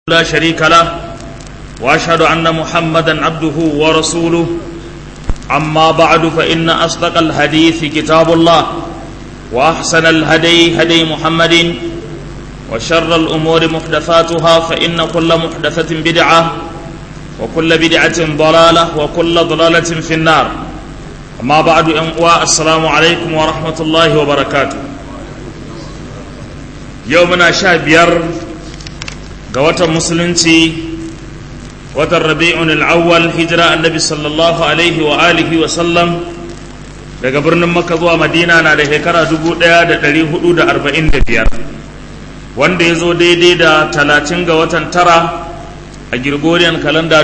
لا شريك له واشهد ان محمدا عبده ورسوله اما بعد فان اصدق الحديث كتاب الله واحسن الهدي هدي محمد وشر الامور محدثاتها فان كل محدثه بدعه وكل بدعه ضلاله وكل ضلاله في النار اما بعد السلام عليكم ورحمه الله وبركاته يومنا شابير ga watan musulunci watan rabi'un al'awwal hijira annabi sallallahu alaihi wa alihi wa sallam daga birnin makka zuwa madina na da shekara 1445 wanda ya zo daidai da 30 ga watan tara a girgoriyan kalanda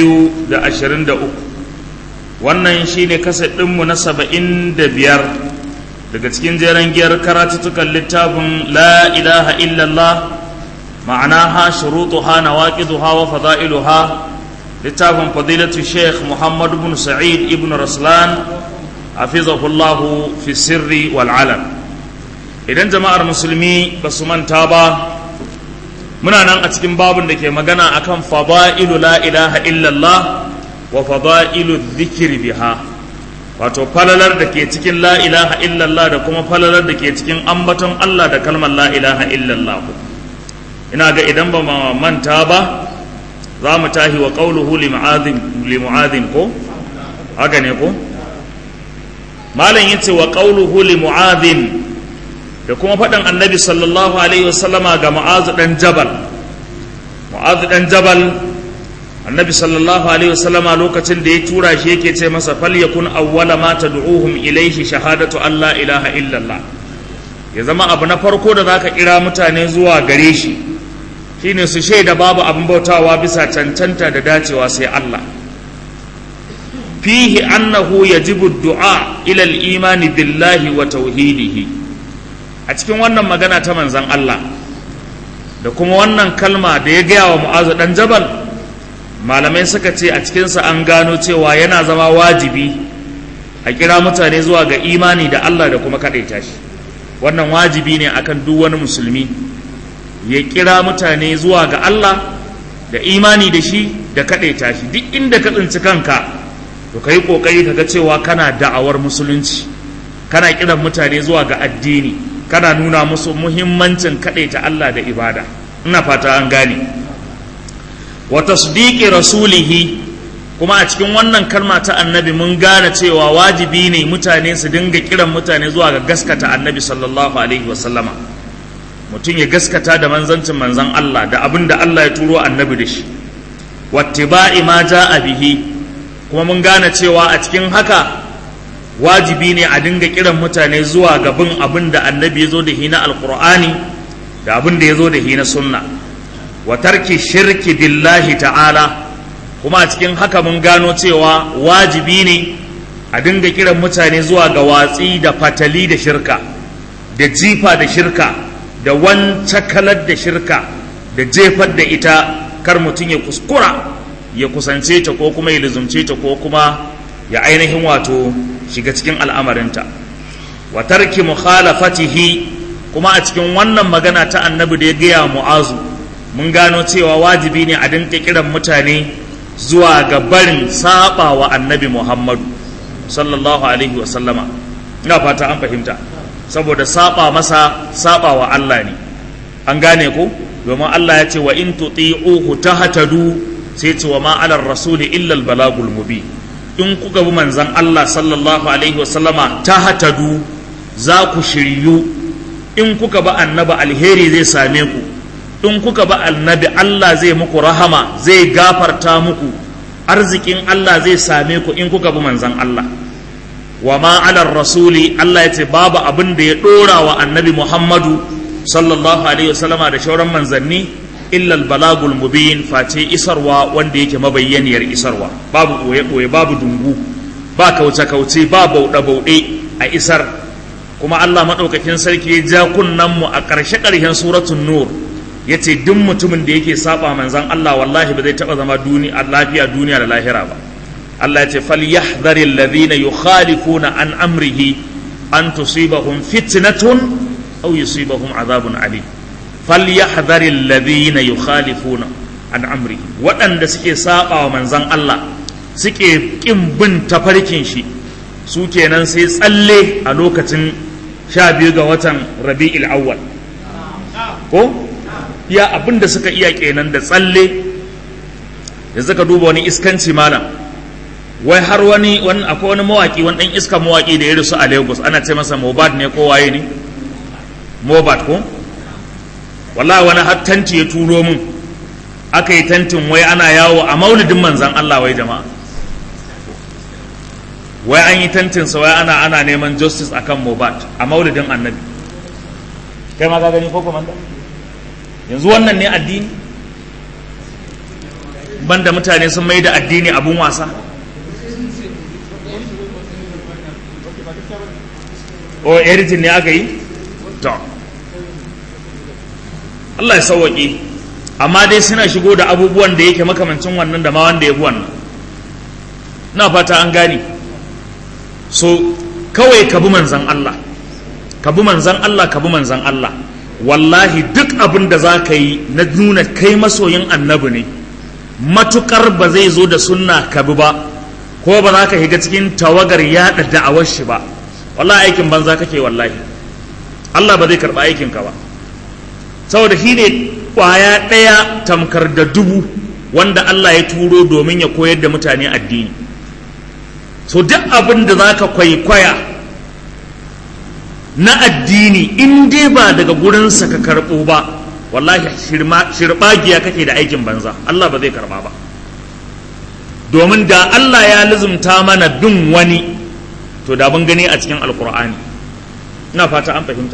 2023 wannan shine kaset ɗinmu na 75 daga cikin jeren giyar karatuttukan littafin la ilaha illallah معناها شروطها نواقضها وفضائلها لتاب فضيلة الشيخ محمد بن سعيد ابن رسلان حفظه الله في السر والعلن idan jama'ar musulmi ba su manta ba muna nan a cikin babin da ke magana akan fada'ilu la ilaha illallah wa fada'ilu dhikri biha wato falalar da ke cikin la ilaha illallah da kuma falalar da ke cikin ambaton Allah da kalmar la ilaha illallah ina ga idan ba ma manta ba za mu tahi wa ƙauluhu limu'adhin ko haka ne ko malam yace wa ƙauluhu limu'adhin da kuma faɗin annabi sallallahu alaihi wasallama ga mu'azu ɗan jabal mu'azu ɗan jabal annabi sallallahu alaihi wasallama lokacin da ya tura shi yake ce masa falyakun awwala ma tad'uhum ilaihi shahadatu an la ilaha illallah ya zama abu na farko da zaka kira mutane zuwa gare shi shine su shaida babu abin bautawa bisa cancanta da dacewa sai Allah fihi annahu yajibu du'a ila al-imani billahi wa tauhidihi a cikin wannan magana ta manzon Allah da kuma wannan kalma da ya gaya wa Mu'azu dan Jabal malamai suka ce a cikinsa an gano cewa yana zama wajibi a kira mutane zuwa ga imani da Allah da kuma kaɗaita shi wannan wajibi ne akan duk wani musulmi ya kira mutane zuwa ga Allah da imani da shi da kaɗaita shi duk inda ka tsinci kanka to ka yi ƙoƙari ka ga cewa kana da'awar musulunci kana kiran mutane zuwa ga addini kana nuna musu muhimmancin kaɗaita Allah da ibada ina fata an gane wa tasdiqi rasulihi kuma a cikin wannan kalma ta annabi mun gane cewa wajibi ne mutane su dinga kiran mutane zuwa ga gaskata annabi sallallahu alaihi wasallama mutum ya gaskata da manzancin manzan Allah da abin da Allah ya turo annabi da shi wattiba'i ma ja'a bihi kuma mun gane cewa a cikin haka wajibi ne a dinga kiran mutane zuwa ga bin abin da annabi ya zo da hina alqur'ani da abin da ya zo da hina sunna wa tarki shirki billahi ta'ala kuma a cikin haka mun gano cewa wajibi ne a dinga kiran mutane zuwa ga watsi da fatali da shirka da jifa da shirka da wancakalar da shirka da jefar da ita kar mutum ya kuskura ya kusance ta ko kuma ya lizumce ta ko kuma ya ainihin wato shiga cikin al'amarinta wa tarki mukhalafatihi kuma a cikin wannan magana ta annabi da ya gaya mu'azu mun gano cewa wajibi ne a dinka kiran mutane zuwa ga barin saba wa annabi muhammadu sallallahu alaihi wa sallama ina fata an fahimta saboda saba masa saba wa Allah ne an gane ko domin Allah ya ce wa in tuti'uhu tahtadu sai ce wa ma ala rasuli illa al balagul mubin in kuka bi manzon Allah sallallahu alaihi wa sallama tahtadu za ku shiryu in kuka ba annabi alheri zai same ku in kuka ba annabi Allah zai muku rahama zai gafarta muku arzikin Allah zai same ku in kuka bi manzon Allah wa ma ala rasuli Allah ya ce babu abin da ya dora wa annabi Muhammadu sallallahu alaihi wasallama da shauran manzanni illa balagul mubin face isarwa wanda yake mabayyaniyar isarwa babu boye boye babu dungu ba kauce kauce ba bauɗe bauɗe a isar kuma Allah madaukakin sarki ya ja kunnan mu a ƙarshe ƙarshen suratul nur yace duk mutumin da yake saba manzan Allah wallahi ba zai taba zama duniya lafiya duniya da lahira ba Allah ya ce falyahdhari alladhina yukhalifuna an amrihi an tusibahum fitnatun aw yusibahum adhabun alim falyahdhari alladhina yukhalifuna an amri waɗanda suke saba wa manzan Allah suke ƙin bin tafarkin shi su kenan sai tsalle a lokacin sha biyu ga watan rabi'il awwal ko iya abin da suka iya kenan da tsalle da suka duba wani iskanci malam wai har wani wani akwai wani mawaki wani dan iska mawaki da ya rasu a Lagos ana ce masa Mobad ne ko waye ne Mobad ko wallahi wani har tanti ya turo min aka yi tantin wai ana yawo a maulidin manzan Allah wai jama'a wai an yi tantin sa wai ana ana neman justice akan Mobad a maulidin annabi kai ma ka gani ko komanda yanzu wannan ne addini banda mutane sun mai da addini abun wasa o editing ne aka yi to Allah ya sauwaƙe amma dai suna shigo da abubuwan da yake makamancin wannan da ma wanda ya fi wannan na fata an gane so kawai ka bi manzan Allah ka bi manzan Allah ka bi manzan Allah wallahi duk abin da za ka yi na nuna kai masoyin annabi ne matukar ba zai zo da sunna ka bi ba ko ba za ka shiga cikin tawagar yaɗa da'awar shi ba wallahi aikin banza kake wallahi Allah ba zai karɓa aikinka ba saboda shi ne ƙwaya ɗaya tamkar da dubu wanda Allah ya turo domin ya koyar da mutane addini so duk abin da za ka kwaikwaya na addini in dai ba daga gurinsa ka karɓo ba wallahi shirɓagiya kake da aikin banza Allah ba zai karɓa ba domin da Allah ya lizumta mana bin wani to da mun gani a cikin alkur'ani ina fata an fahimta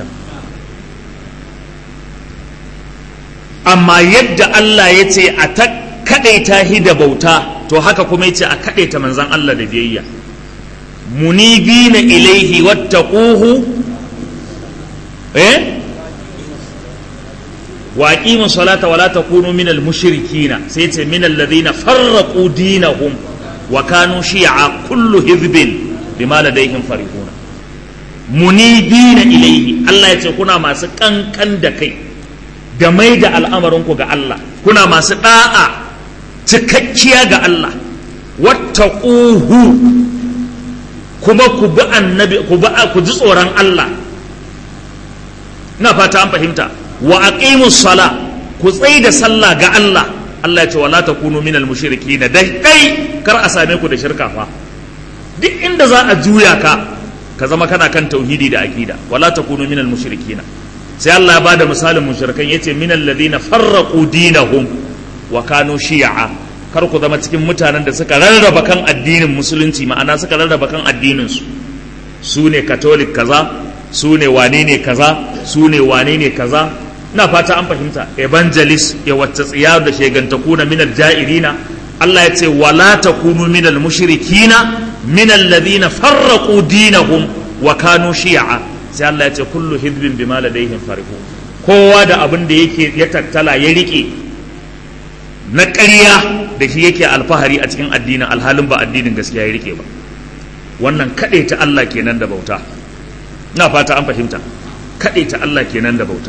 amma yadda Allah ya ce a ta kaɗaita hi da bauta to haka kuma ya ce a kaɗaita manzan Allah da biyayya munibina ilaihi wattaquhu eh wa aqimu salata wala takunu minal mushrikina sai ce minal ladina farraqu dinahum wa kanu shi'a kullu hizbin bima ladaihim farihuna munibina ilaihi Allah ya ce kuna masu kankan da kai da mai da al'amarinku ga Allah kuna masu da'a cikakkiya ga Allah wattaquhu kuma ku bi annabi ku bi ku ji tsoron Allah ina fata an fahimta wa aqimus sala ku tsai da sallah ga Allah Allah ya ce wala takunu minal mushrikin da dai kar a same ku da shirka fa duk inda za a juya ka ka zama kana kan tauhidi da aqida wala takunu minal mushrikin sai Allah ya bada misalin mushrikan yace minal ladina farraqu dinahum wa kanu shi'a kar ku zama cikin mutanen da suka rarraba kan addinin musulunci ma'ana suka rarraba kan addinin su su ne catholic kaza su ne wane ne kaza su ne wane ne kaza ina fata an fahimta evangelist ya wacce tsiya da shegantaku na minal ja'irina Allah ya ce wala takunu minal mushrikina minal ladina farraqu dinahum wa kanu shi'a sai Allah ya ce kullu hizbin bima ladaihim farihun kowa da abin da yake ya tattala ya rike na ƙarya da shi yake alfahari a cikin addinin alhalin ba addinin gaskiya ya rike ba wannan kaɗai ta Allah kenan da bauta ina fata an fahimta kaɗai ta Allah kenan da bauta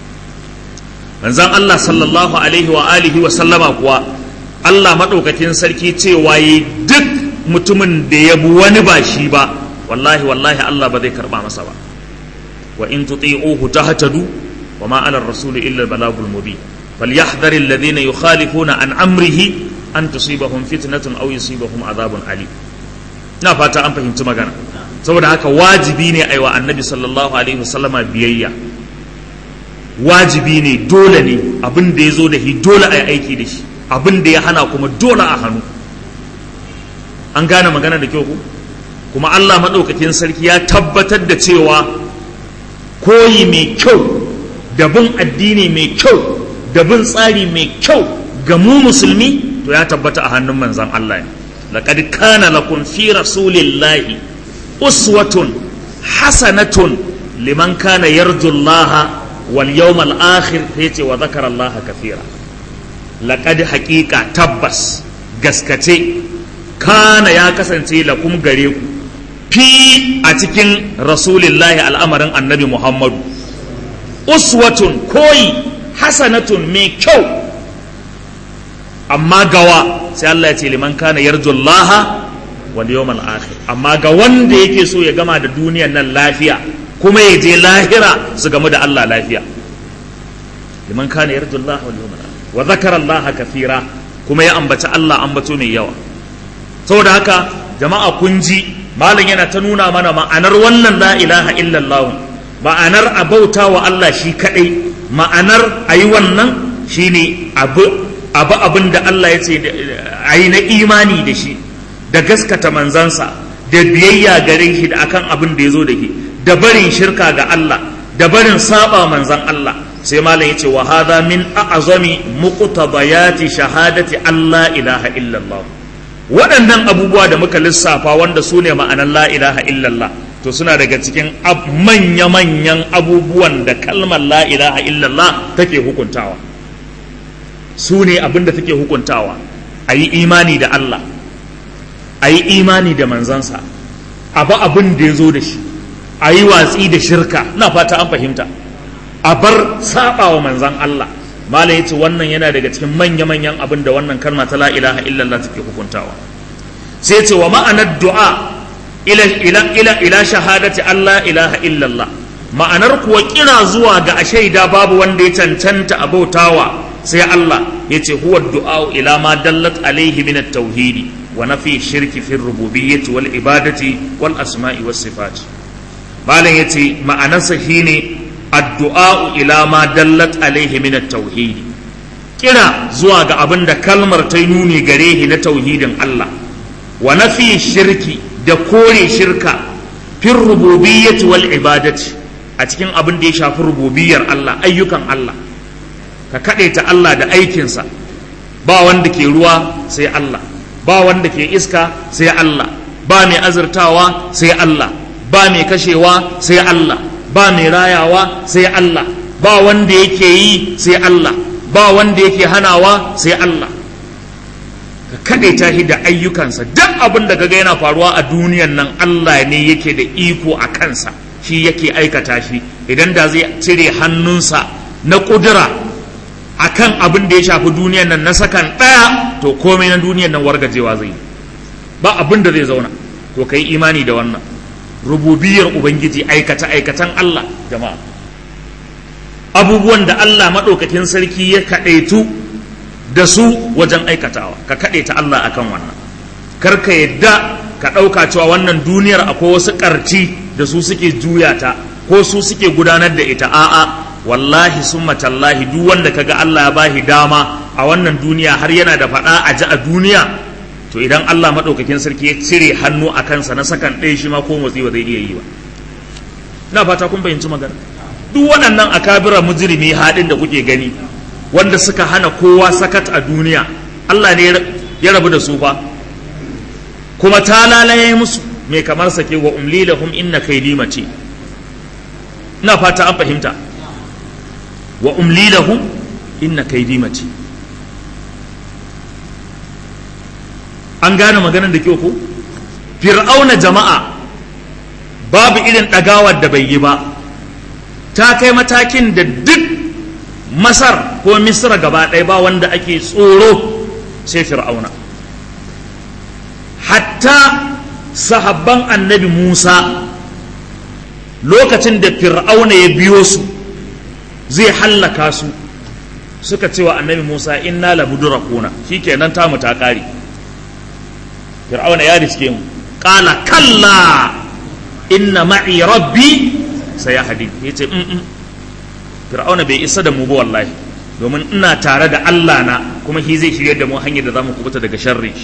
manzon Allah sallallahu alaihi wa alihi wa sallama kuwa Allah maɗaukakin sarki cewa yi duk mutumin da ya bi wani ba shi ba wallahi wallahi Allah ba zai karɓa masa ba wa in tuti'uhu tahtadu wa ma 'ala ar-rasuli illa al-balagul mubin falyahdhar alladhina yukhalifuna an amrihi an tusibahum fitnatun aw yusibahum adhabun alim ina fata an fahimci magana saboda haka wajibi ne aiwa annabi sallallahu alaihi wasallama biyayya wajibi ne dole ne abin da ya zo da shi dole a yi aiki da shi abin da ya hana kuma dole a hannu an gane magana da kyau ku kuma Allah maɗaukakin sarki ya tabbatar da cewa koyi mai kyau da bin addini mai kyau da bin tsari mai kyau ga mu musulmi to ya tabbata a hannun manzan Allah ne laqad kana lakum fi rasulillahi uswatun hasanatun liman kana yarju Allah wal yawmal akhir yace wa zakara Allah kathira laqad haqiqa tabbas gaskace kana ya kasance lakum gare ku fi a cikin rasulillahi al'amarin annabi Muhammadu uswatun koyi hasanatun mai kyau amma gawa sai Allah ya ce liman kana yarjullaha wal yawmal akhir amma ga wanda yake so ya gama da duniyar nan lafiya kuma ya je lahira su gamu da Allah lafiya liman kana yarjullaha wal yawmal akhir wa zakara Allah kathira kuma ya ambaci Allah ambato mai yawa saboda haka jama'a kun ji malam yana ta nuna mana ma'anar wannan la ilaha illallah ma'anar a bauta wa Allah shi kadai ma'anar a yi wannan shine abu abu abin da Allah ya ce a yi na imani da shi da gaskata manzansa da biyayya gare shi da akan abin da ya zo da shi da barin shirka ga Allah da barin saba manzan Allah sai malam ya ce wa hadha min a'zami muqtadayati shahadati Allah ilaha illallah waɗannan abubuwa da muka lissafa wanda su ne ma'anar la ilaha illallah to suna daga cikin manya-manyan abubuwan da kalmar la ilaha illallah take hukuntawa su ne abin da take hukuntawa a yi imani da Allah a yi imani da manzansa abu abin da ya zo da shi a yi watsi da shirka na fata an fahimta a bar saba wa manzan Allah malam yace wannan yana daga cikin manya-manyan abin da wannan kalma ta la ilaha illallah take hukuntawa sai ce wa ma'anar du'a ila ila ila ila shahadati Allah ilaha illallah ma'anar kuwa kira zuwa ga a shaida babu wanda ya cancanta a bautawa sai Allah yace huwa du'a ila ma dallat alaihi min at-tauhid wa nafi shirki fi rububiyyati wal ibadati wal asma'i was sifat malam yace ma'anarsa shine addu'a ila ma dallat alaihi min at-tauhid kira zuwa ga abin da kalmar ta nuni gare shi na tauhidin Allah wa nafi shirki da kore shirka fir rububiyyati wal ibadati a cikin abin da ya shafi rububiyar Allah ayyukan Allah ka ta Allah da aikinsa ba wanda ke ruwa sai Allah ba wanda ke iska sai Allah ba mai azurtawa sai Allah ba mai kashewa sai Allah ba mai rayawa sai Allah ba wanda yake yi sai Allah ba wanda yake hanawa sai Allah ka ta shi da ayyukansa duk abin da kaga yana faruwa a duniyan nan Allah ne yake da iko a kansa shi yake aikata shi idan da zai cire hannunsa na kudura akan abin da ya shafi duniyan nan na sakan ɗaya to komai na duniyan nan wargajewa zai yi ba abin da zai zauna to kai imani da wannan rububiyar ubangiji aikata aikatan Allah jama'a abubuwan da Allah maɗaukakin sarki ya kaɗaitu da su wajen aikatawa ka kaɗaita Allah akan wannan kar ka yadda ka ɗauka cewa wannan duniyar akwai wasu ƙarci da su suke juya ta ko su suke gudanar da ita a'a wallahi summa tallahi duk wanda kaga Allah ya bahi dama a wannan duniya har yana da faɗa a ji a duniya to idan Allah maɗaukakin sarki ya cire hannu a kansa na sakan ɗaya shi ma ko motsi ba zai iya yi ba ina fata kun fahimci magana duk waɗannan akabira mujrimi haɗin da kuke gani wanda suka hana kowa sakat a duniya Allah ne ya rabu da su fa kuma ta lalaye musu mai kamar sake wa umli lahum inna kaydi mace ina fata an fahimta wa umli lahum inna kaydi mace an gane maganar da kyau ko fir'auna jama'a babu irin ɗagawar da bai yi ba ta kai matakin da duk masar ko misra gaba ɗaya ba wanda ake tsoro sai fir'auna hatta sahabban annabi musa lokacin da fir'auna ya biyo su zai hallaka su suka cewa annabi musa inna labudurakuna shikenan tamu ta ƙare fir'auna ya riske mu qala kalla inna ma'i rabbi sayahdi yace mm fir'auna bai isa da mu ba wallahi domin ina tare da Allah na kuma shi zai shirye da mu hanyar da zamu kubuta daga sharri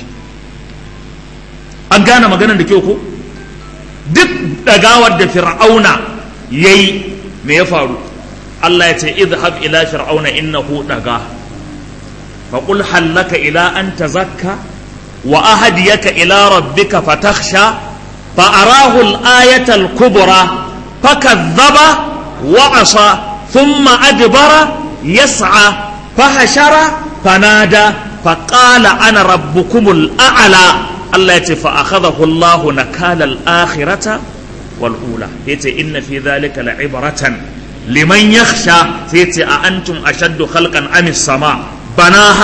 an gane maganar da kyau ko duk dagawar da fir'auna yayi me ya faru Allah ya ce idhhab ila fir'auna innahu daga fa qul hal laka ila an tazakka وأهديك إلى ربك فتخشى فأراه الآية الكبرى فكذب وعصى ثم أدبر يسعى فحشر فنادى فقال أنا ربكم الأعلى الله يتي فأخذه الله نكال الآخرة والأولى يتي إن في ذلك لعبرة لمن يخشى يتي أأنتم أشد خلقا أم السماء بناها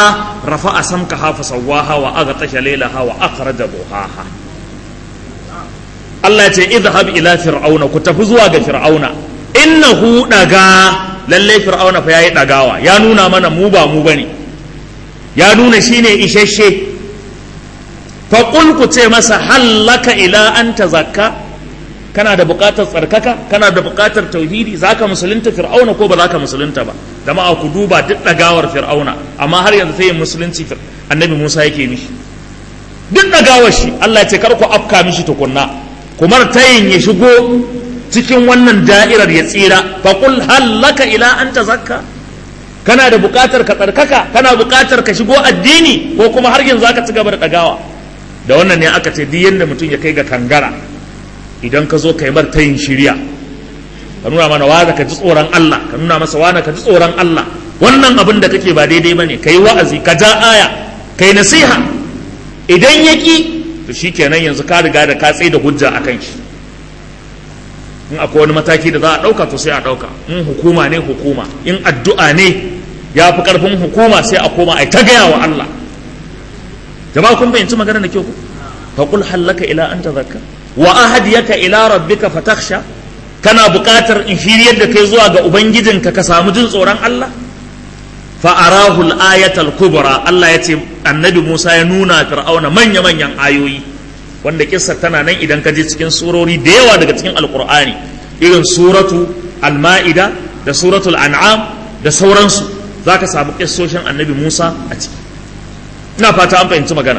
rafa'a samkaha fa sawwaha wa aghtasha laylaha wa akhraja duhaha Allah ya ce idhhab ila fir'auna ku tafi zuwa ga fir'auna innahu daga lalle fir'auna fa yayi dagawa ya nuna mana mu ba mu bane ya nuna shine isasshe fa qul ku ce masa hallaka ila an tazakka kana da buƙatar tsarkaka kana da buƙatar tauhidi zaka musulunta fir'auna ko ba zaka musulunta ba jama'a ku duba duk dagawar fir'auna amma har yanzu sai musulunci annabi Musa yake mishi duk dagawar shi Allah ya ce kar ku afka mishi tukunna kumar tayin ya shigo cikin wannan da'irar ya tsira fa qul hallaka ila an tazakka kana da buƙatar ka tsarkaka kana buƙatar ka shigo addini ko kuma har yanzu aka ci gaba da dagawa da wannan ne aka ce duk yanda mutum ya kai ga kangara idan ka zo ka yi martayin shirya ka nuna mana wa ka ji tsoron Allah ka nuna masa wa ka ji tsoron Allah wannan abin da kake ba daidai bane ka yi wa'azi ka ja aya ka yi nasiha idan ya ki to shikenan yanzu ka riga da ka tsaye da hujja a kan shi in akwai wani mataki da za a ɗauka to sai a ɗauka in hukuma ne hukuma in addu'a ne ya fi ƙarfin hukuma sai a koma a ta gaya wa Allah jama'a kun fahimci magana da kyau ku faqul hallaka ila an tazakka wa ahadiyaka ila rabbika fatakhsha kana buƙatar in shiryar da kai zuwa ga ubangijinka ka samu jin tsoron Allah fa arahu al-ayata al-kubra Allah ya ce annabi Musa ya nuna fir'auna manya manyan ayoyi wanda kissar tana nan idan ka je cikin surori da yawa daga cikin alqur'ani irin suratu al-ma'ida da suratul an'am da sauransu zaka samu kissoshin annabi Musa a ciki ina fata an fahimci magana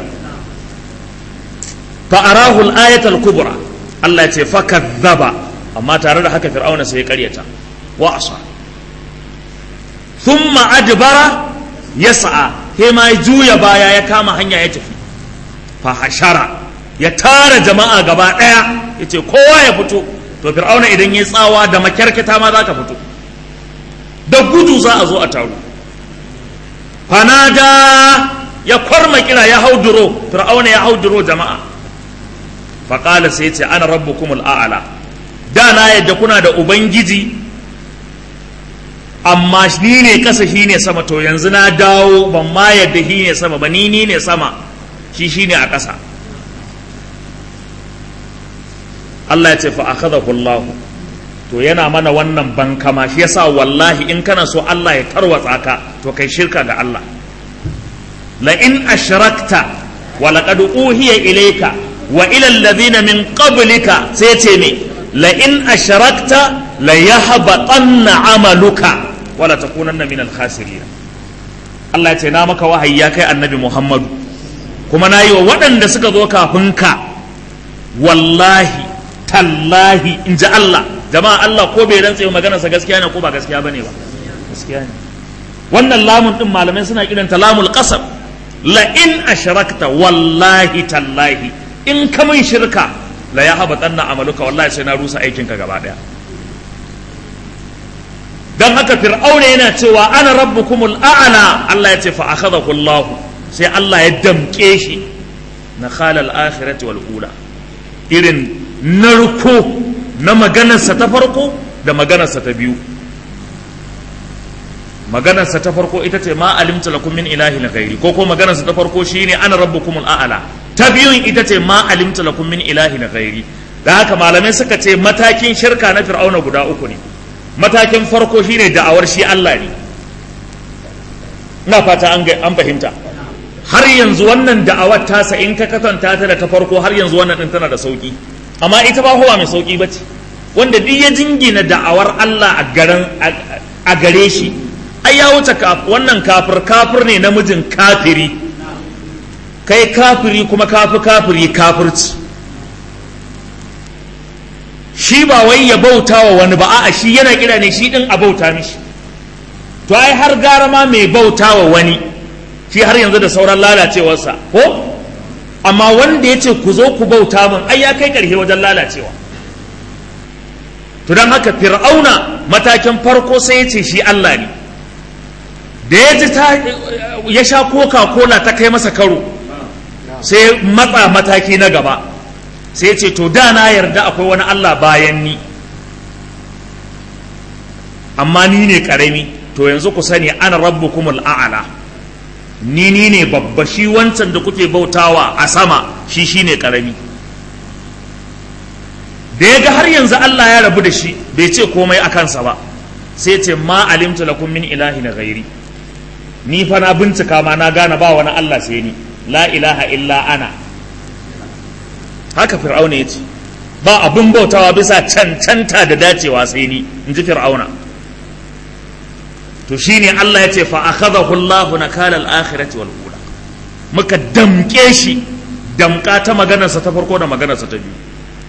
فأراه الآية الكبرى الله يتي فكذب أما ترى هكا فرعون سيقريتا وعصى ثم أدبر يسعى هما يجوي بايا يكاما هنيا يتفي فحشر يتار جماعة غبا دaya yace kowa ya fito to fir'auna idan ya tsawa da makyarkata ma za ka fito da gudu za a zo a taru fanada ya kwarma kira ya hauduro fir'auna ya hauduro jama'a faƙala sai ce ana rabbukumul a'ala da na yadda kuna da ubangiji amma ni ne kasa shi ne sama to yanzu na dawo ban ma yadda shi ne sama ba ni ni ne sama shi shi ne a ƙasa Allah ya ce fa akhadahu Allah to yana mana wannan bankama shi yasa wallahi in kana so Allah ya tarwatsa ka to kai shirka ga Allah la in ashrakta wa laqad uhiya ilayka wa ila alladhina min qablika sai ce me la in ashrakta la yahbatanna amaluka wa la takunanna min al-khasirin Allah ya ce na maka wahayi ya kai annabi Muhammadu kuma na yi wa waɗanda suka zo kafin ka wallahi tallahi in ji Allah jama'a Allah ko bai rantse maganarsa gaskiya ne ko ba gaskiya bane ba gaskiya ne wannan lamun din malamai suna kiranta lamul qasam la in ashrakta wallahi tallahi in ka min shirka la ya habatanna amaluka wallahi sai na rusa aikin ka gaba daya dan haka fir'auna yana cewa ana rabbukumul a'la Allah ya ce fa akhadahu Allah sai Allah ya damke shi na khalal akhirati wal ula irin narko na maganarsa ta farko da maganarsa ta biyu maganarsa ta farko ita ce ma alimta lakum min ilahin ghairi ko ko maganarsa ta farko shine ana rabbukumul a'la ta biyun ita ce ma alimta lakum min ilahin ghairi da haka malamai suka ce matakin shirka na fir'auna guda uku ne matakin farko shine da'awar shi Allah ne ina fata an an fahimta har yanzu wannan da'awar tasa in ka katanta ta da ta farko har yanzu wannan din tana da sauki amma ita ba huwa mai sauki bace wanda duk ya jingina da'awar Allah a garan a gare shi ai ya wuce wannan kafir kafir ne namijin kafiri kai kafiri kuma kafi kafiri kafirci shi ba wai ya bauta wa wani ba a'a shi yana kira ne shi din a bauta mishi to ai har gara ma mai bauta wa wani shi har yanzu da sauran lalacewarsa ko amma wanda ya ce ku zo ku bauta min ai ya kai ƙarshe wajen lalacewa to don haka fir'auna matakin farko sai ya ce shi Allah ne da ya ji ya sha coca cola ta kai masa karo sai matsa mataki na gaba sai ya ce to da na yarda akwai wani Allah bayan ni amma ni ne ƙarami to yanzu ku sani ana rabbukumul a'ala ni ni ne babba shi wancan da kuke bautawa a sama shi shi ne ƙarami da ya ga har yanzu Allah ya rabu da shi bai ce komai a kansa ba sai ce ma alimtu lakum min ilahi na gairi ni fa na bincika ma na gane ba wani Allah sai ni la ilaha illa ana haka fir'auna ya ce ba abin bautawa bisa cancanta da dacewa sai ni in ji fir'auna to shine Allah ya ce fa akhadahu Allah nakala al-akhirati wal ula muka damke shi damka ta maganarsa ta farko da maganarsa ta biyu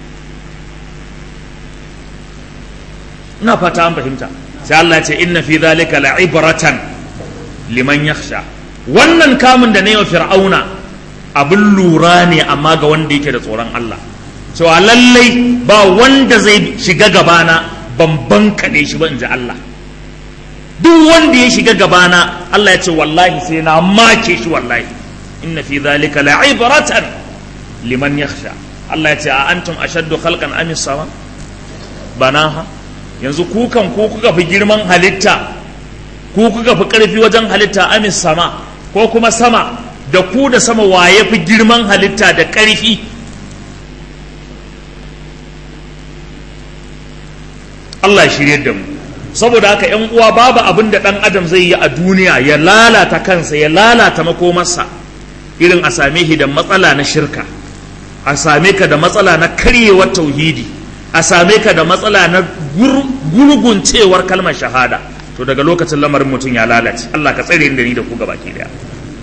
ina fata an fahimta sai Allah ya ce inna fi dhalika la'ibratan liman yakhsha wannan kamun da ne wa fir'auna abin lura ne amma ga wanda yake da tsoron Allah cewa lallai ba wanda zai shiga gabana ban bankaɗe shi ba in ji Allah duk wanda ya shiga gabana Allah ya ce wallahi sai na make shi wallahi inna fi dhalika la'ibratan liman yakhsha Allah ya ce a antum ashaddu khalqan am sama banaha yanzu ku kan ku kuka fi girman halitta ku kuka fi karfi wajen halitta am sama ko kuma sama da ku da sama waye fi girman halitta da karfi Allah ya shirye da mu saboda haka yan uwa babu abin da dan adam zai yi a duniya ya lalata kansa ya lalata makomarsa irin a same shi da matsala na shirka a same ka da matsala na karyewar tauhidi a same ka da matsala na gurguncewar kalmar shahada to daga lokacin lamarin mutum ya lalace Allah ka tsare da ni da ku gaba ke daya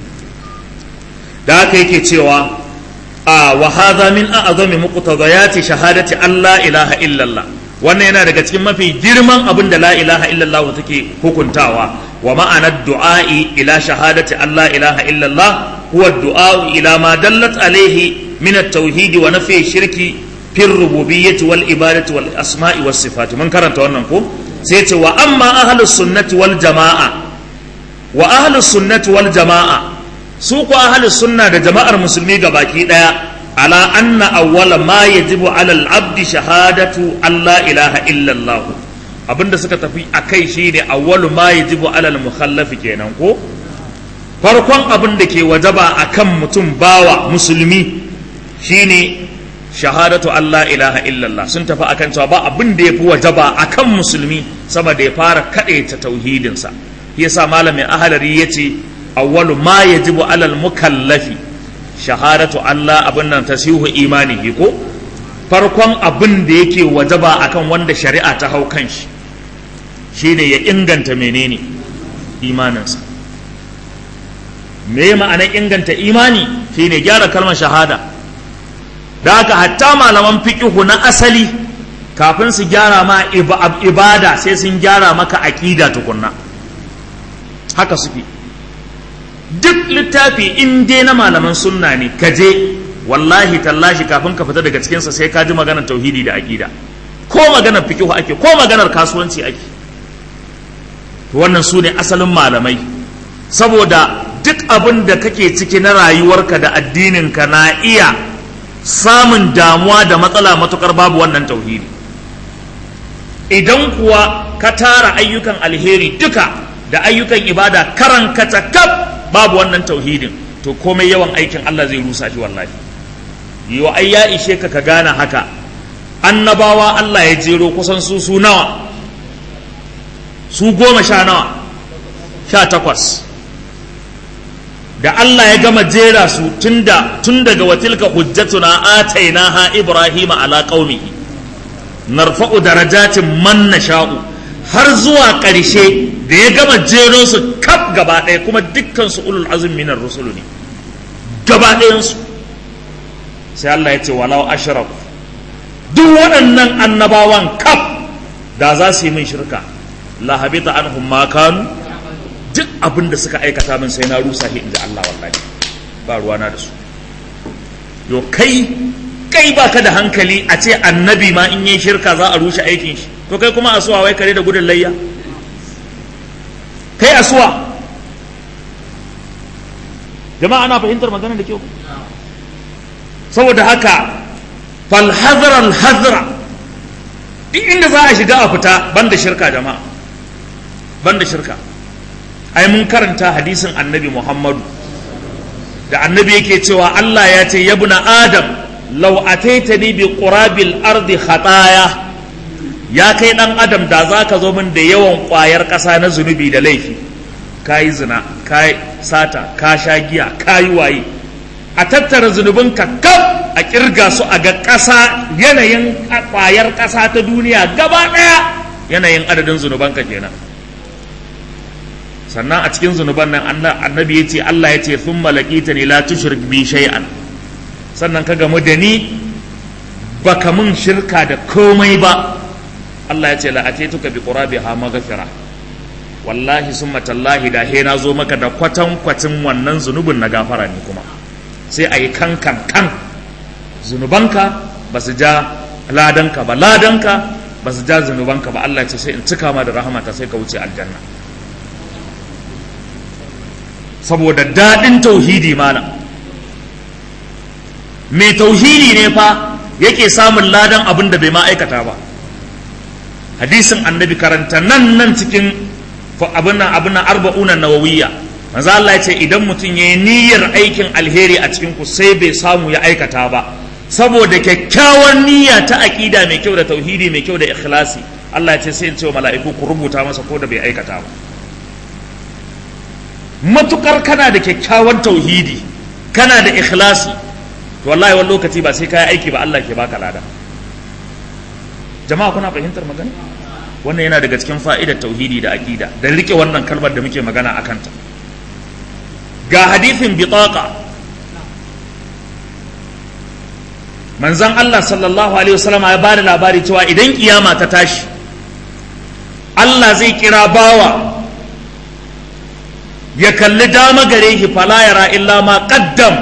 da haka yake cewa a wa hadha min a'zami muqtadayati shahadati Allah ilaha illallah wannan yana daga cikin mafi girman abin da la ilaha illallah take hukuntawa wa ma'anar du'a'i ila shahadati Allah ilaha illallah huwa du'a'u ila ma dallat alaihi min at-tauhid wa nafi shirki fi rububiyyati wal ibadati wal asma'i was sifati mun karanta wannan ko sai ce wa amma ahlus sunnati wal jama'a wa ahlus sunnati wal jama'a su ko ahlus sunna da jama'ar musulmi gabaki daya على أن أول ما يجب على العبد شهادة أن لا إله إلا الله abinda suka tafi a kai shi ne awwalu ma yajibu alal mukhallafi kenan ko farkon abin da ke wajaba a kan mutum bawa musulmi shine shahadatu Allah ilaha illallah sun tafi akan cewa ba abin da yafi wajaba a kan musulmi sama da ya fara kaɗaita tauhidinsa yasa malamin ahalari yace awwalu ma yajibu alal mukallafi shahadatu Allah abin nan tasihu imanihi ko farkon abin da yake wajaba akan wanda shari'a ta hau kan shi shine ya inganta menene imaninsa me ma'anar inganta imani shine gyara kalmar shahada da haka hatta malaman fiqihu na asali kafin su gyara ma ibada sai sun gyara maka aqida tukunna haka suke duk littafi in dai na malaman sunna ne ka je wallahi tallashi kafin ka fita daga cikinsa sai ka ji maganar tauhidi da aƙida ko maganar fikihu ake ko maganar kasuwanci ake wannan su ne asalin malamai saboda duk abin da kake ciki na rayuwarka da addininka na iya samun damuwa da matsala matukar babu wannan tauhidi idan kuwa ka tara ayyukan alheri duka da ayyukan ibada karan kaf babu wannan tauhidin to komai yawan aikin Allah zai rusa shi wallahi yo ai ya ishe ka ka gane haka annabawa Allah ya jero kusan su su nawa su goma sha nawa sha takwas da Allah ya gama jera su tunda tun daga watilka hujjatuna atainaha ibrahima ala qaumihi narfa'u darajatin man nasha'u har zuwa ƙarshe da ya gama jero su kaf gaba ɗaya kuma dukkan su ulul azum minar rusulu ne gaba ɗayansu sai Allah ya ce walau ashraf duk waɗannan annabawan kaf da za su yi min shirka la habita anhum ma kanu duk abin da suka aikata min sai na rusa shi inda Allah wallahi ba ruwana da su yo kai kai baka da hankali a ce annabi ma in yi shirka za a rushe aikin shi to kai kuma asuwa wai kare da gudun layya kai asuwa jama'a ana fahimtar maganar da kyau saboda haka falhazara alhazara duk inda za a shiga a fita banda shirka jama'a banda shirka ai mun karanta hadisin annabi muhammadu da annabi yake cewa Allah ya ce yabna adam law ataitani bi qurabil ardi khataya ya kai dan adam da zaka zo min da yawan kwayar ƙasa na zunubi da laifi kayi zina kayi sata ka sha giya kayi waye a tattara zunubinka kaf a kirga su a ga ƙasa yanayin kwayar ƙasa ta duniya gaba ɗaya yanayin adadin zunubanka kenan sannan a cikin zunuban nan annabi ya ce Allah ya ce sun malakita ne la tushrik bi shay'an sannan ka gamu da ni baka mun shirka da komai ba Allah ya ce la atetuka bi qurabiha maghfira wallahi summa tallahi da he na zo maka da kwatan kwatin wannan zunubin na gafara ne kuma sai a yi kan kan kan zunubanka ba su ja ladanka ba ladanka ba su ja zunubanka ba Allah ya ce sai in cika ma da rahamata sai ka wuce aljanna saboda daɗin tauhidi malam mai tauhidi ne fa yake samun ladan abin da bai ma aikata ba hadisin annabi karanta nan nan cikin abin nan abin nan arba'unan nawawiyya manzo Allah ya ce idan mutum ya yi niyyar aikin alheri a cikin ku sai bai samu ya aikata ba saboda kyakkyawar niyya ta aqida mai kyau da tauhidi mai kyau da ikhlasi Allah ya ce sai in ce wa mala'iku ku rubuta masa ko da bai aikata ba matukar kana da kyakkyawan tauhidi kana da ikhlasi to wallahi wani lokaci ba sai kai aiki ba Allah ke baka lada jama'a kuna fahimtar magana wannan yana daga cikin fa'idar tauhidi da aqida da rike wannan kalmar da muke magana akan ta ga hadithin bitaqa manzon Allah sallallahu alaihi wasallam ya bada labari cewa idan kiyama ta tashi Allah zai kira bawa ya kalli dama gare shi fala yara illa ma qaddam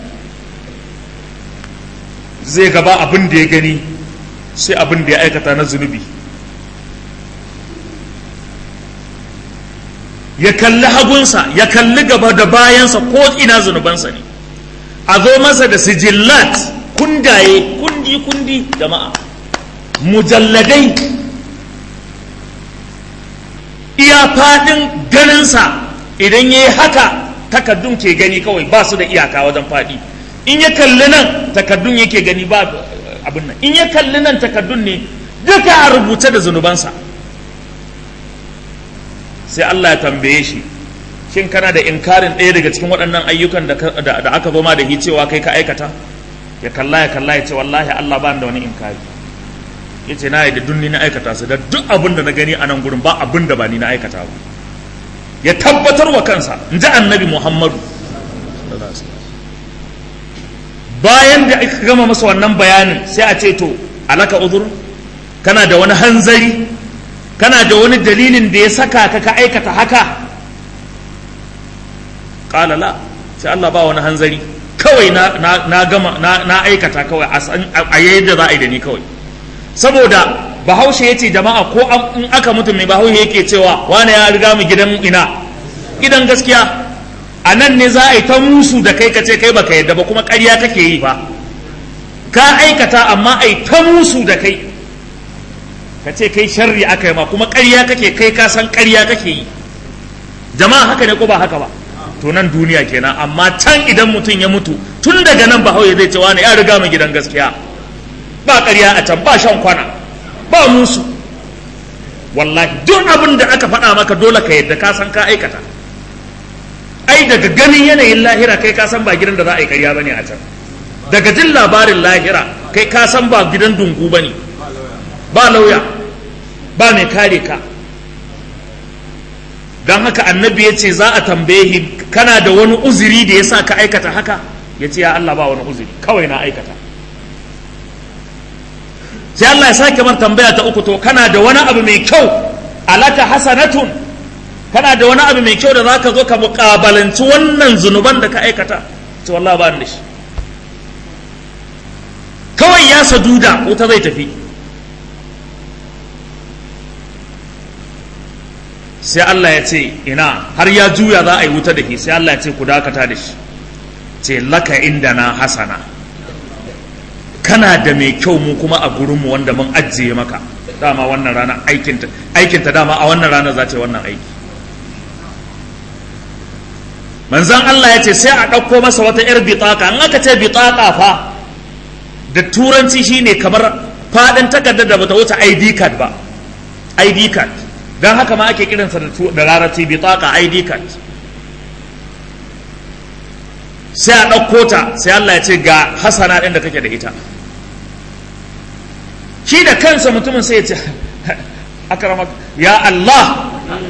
zai gaba abin da ya gani sai abin da ya aikata na zunubi ya kalli hagunsa ya kalli gaba da bayansa ko ina zunubansa ne a zo masa da sijillat kundaye kundi kundi jama'a mujalladai iya faɗin ganinsa idan ya yi haka takaddun ke gani kawai ba su da iyaka wajen faɗi in ya kalli nan takaddun yake gani ba abin nan in ya kalli nan takaddun ne duka a rubuce da zunubansa sai Allah ya tambaye shi shin kana da inkarin ɗaya daga cikin waɗannan ayyukan da aka zo ma da cewa kai ka aikata ya kalla ya kalla ya ce wallahi Allah ba da wani inkari ya ce na yi da dunni na aikata su da duk abin da na gani a nan gurin ba abin da ba ni na aikata ba ya tabbatar wa kansa in ji annabi muhammadu bayan da aka gama masa wannan bayanin sai a ce to alaka uzur kana da wani hanzari kana da wani dalilin da ya saka ka ka aikata haka ƙala la sai Allah ba wani hanzari kawai na gama na aikata kawai a yadda za a yi da ni kawai saboda bahaushe ya ce jama'a ko in aka mutu mai bahaushe yake cewa wane ya riga mu gidan ina gidan gaskiya a nan ne za a yi ta musu da kai kace kai baka yadda ba kuma ƙarya kake yi ba ka aikata amma a yi ta musu da kai ka ce kai sharri aka yi ma kuma ƙarya kake kai ka san ƙarya kake yi jama'a haka ne ko ba haka ba to nan duniya kenan amma can idan mutum ya mutu tun daga nan bahaushe zai ce wane ya riga mu gidan gaskiya ba ƙarya a can ba shan kwana ba musu wallahi duk abin da aka faɗa maka dole ka yadda ka san ka aikata ai daga ganin yanayin lahira kai ka san ba gidan da za a yi ƙarya bane a can daga jin labarin lahira kai ka san ba gidan dungu bane ba lauya ba mai kare ka don haka annabi ya ce za a tambaye shi kana da wani uzuri da ya sa ka aikata haka ya ce ya Allah ba wani uzuri kawai na aikata sai Allah ya sake mar tambaya ta uku to kana da wani abu mai kyau alaka hasanatun kana da wani abu mai kyau da zaka zo ka muƙabalanci wannan zunuban da ka aikata ce wallahi ba da shi kawai ya saduda wuta zai tafi sai Allah ya ce ina har ya juya za a yi wuta da shi sai Allah ya ce ku dakata da shi ce laka inda na hasana kana da mai kyau mu kuma a gurinmu wanda mun ajiye maka dama wannan rana aikinta aikinta dama a wannan rana za ta yi wannan aiki manzan Allah ya ce sai a ɗauko masa wata 'yar bitaka in aka ce bitaka fa da turanci shine kamar faɗin takardar da bata wuce ID card ba ID card don haka ma ake kiransa da larabci bitaka ID card sai a ɗauko ta sai Allah ya ce ga hasana ɗin da kake da ita shi da kansa mutumin sai ya ce akarama ya Allah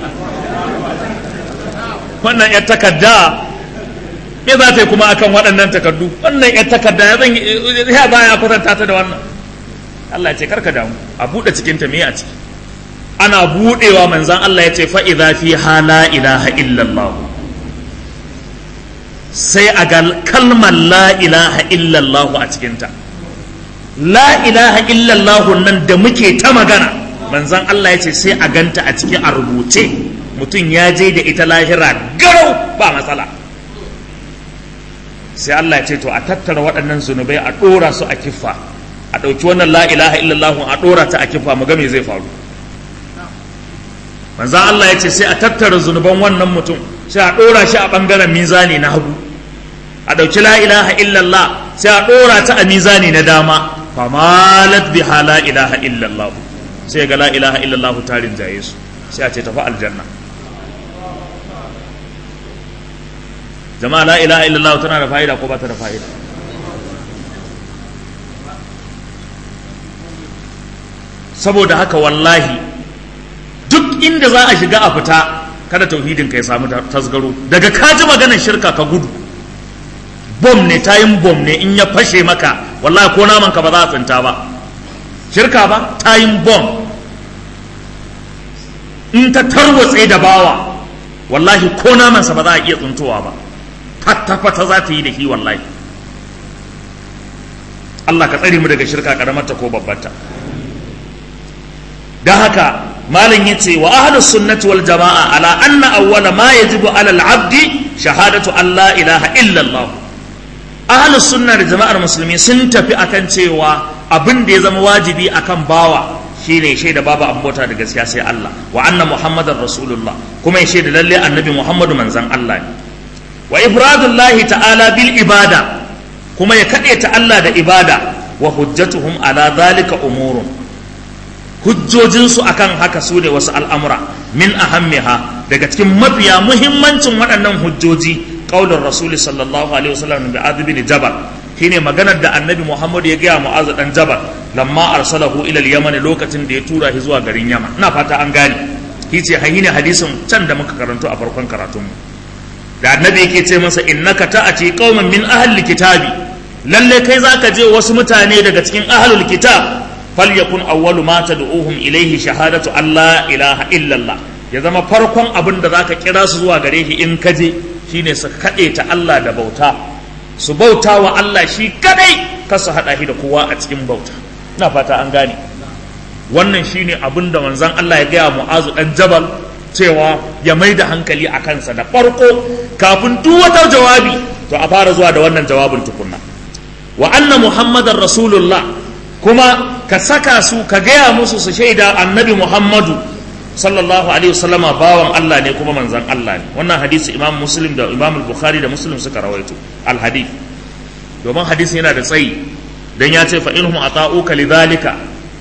wannan ya takarda me za ta yi kuma akan waɗannan takardu wannan ya takarda ya zan ya za ya kwatanta ta da wannan Allah ya ce karka damu a buɗe cikin ta me a ciki ana buɗewa manzan Allah ya ce fa idza fi hala ilaha illallah sai a ga kalmar la ilaha illallah a cikinta la ilaha illallah nan da muke ta magana manzan Allah ya ce sai a ganta a ciki a rubuce mutum ya je da ita lahira garau ba matsala sai Allah ya ce to a tattara waɗannan zunubai a ɗora su a kiffa a ɗauki wannan la ilaha illallah a ɗora ta a kiffa mu ga me zai faru manzan Allah ya ce sai a tattara zunuban wannan mutum sai a ɗora shi a ɓangaren mizani na hagu a ɗauki la ilaha illallah sai a ɗora ta a mizani na dama famalat biha la ilaha illallah sai ga la ilaha illallah tarin jaye su sai a ce tafi aljanna jama'a la ilaha illallah tana da fa'ida ko ba ta da fa'ida saboda haka wallahi duk inda za a shiga a fita kada tauhidin ka ya samu tasgaro daga kaji maganar shirka ka gudu bom ne tayin bom ne in ya fashe maka wallahi ko naman ka ba za a tsinta ba shirka ba tayin bom in ta tarwatse da bawa wallahi ko namansa ba za a iya tsintowa ba fata-fata za ta yi da shi wallahi Allah ka tsare mu daga shirka karamarta ko babbarta don haka malam ya ce wa ahlus sunnati wal jama'a ala anna awwala ma yajibu ala al-abdi shahadatu an la ilaha illa Allah ahlus sunna da jama'ar musulmi sun tafi akan cewa abin da ya zama wajibi akan bawa shine shaida babu ambota da gaskiya sai Allah wa anna muhammadar rasulullah kuma ya shaida lalle annabi muhammadu manzan Allah ne wa ifradullahi ta'ala bil ibada kuma ya kaɗe ta Allah da ibada wa hujjatuhum ala zalika umurun hujjojinsu akan haka su ne wasu al'amura min ahammiha daga cikin mafiya muhimmancin waɗannan hujjoji qaulur rasul sallallahu alaihi wasallam bi adh bin jabal shine maganar da annabi muhammad ya gaya mu'azu dan jabal lamma arsalahu ila al-yaman lokacin da ya tura shi zuwa garin yaman ina fata an gane kice hayine hadisin can da muka karanto a farkon karatun mu da annabi yake ce masa innaka ta'ati qauman min ahli kitabi lalle kai zaka je wasu mutane daga cikin ahlul kitab falyakun awwalu ma tad'uhum ilayhi shahadatu alla ilaha illallah ya zama farkon abin da zaka kira su zuwa gare shi in ka je shine su kaɗe ta Allah da bauta su bauta wa Allah shi kadai ka su haɗa shi da kowa a cikin bauta ina fata an gane wannan shine abin da manzon Allah ya gaya mu'azu dan jabal cewa ya mai da hankali a kansa da farko kafin duk wata jawabi to a fara zuwa da wannan jawabin tukunna wa anna muhammadar rasulullah kuma ka saka su ka gaya musu su shaida annabi muhammadu sallallahu alaihi wasallama bawan Allah ne kuma manzan Allah ne wannan hadisi imam muslim da imam bukhari da muslim suka rawaito al hadith domin hadisi yana da tsayi dan ya ce fa inhum ata'uka lidhalika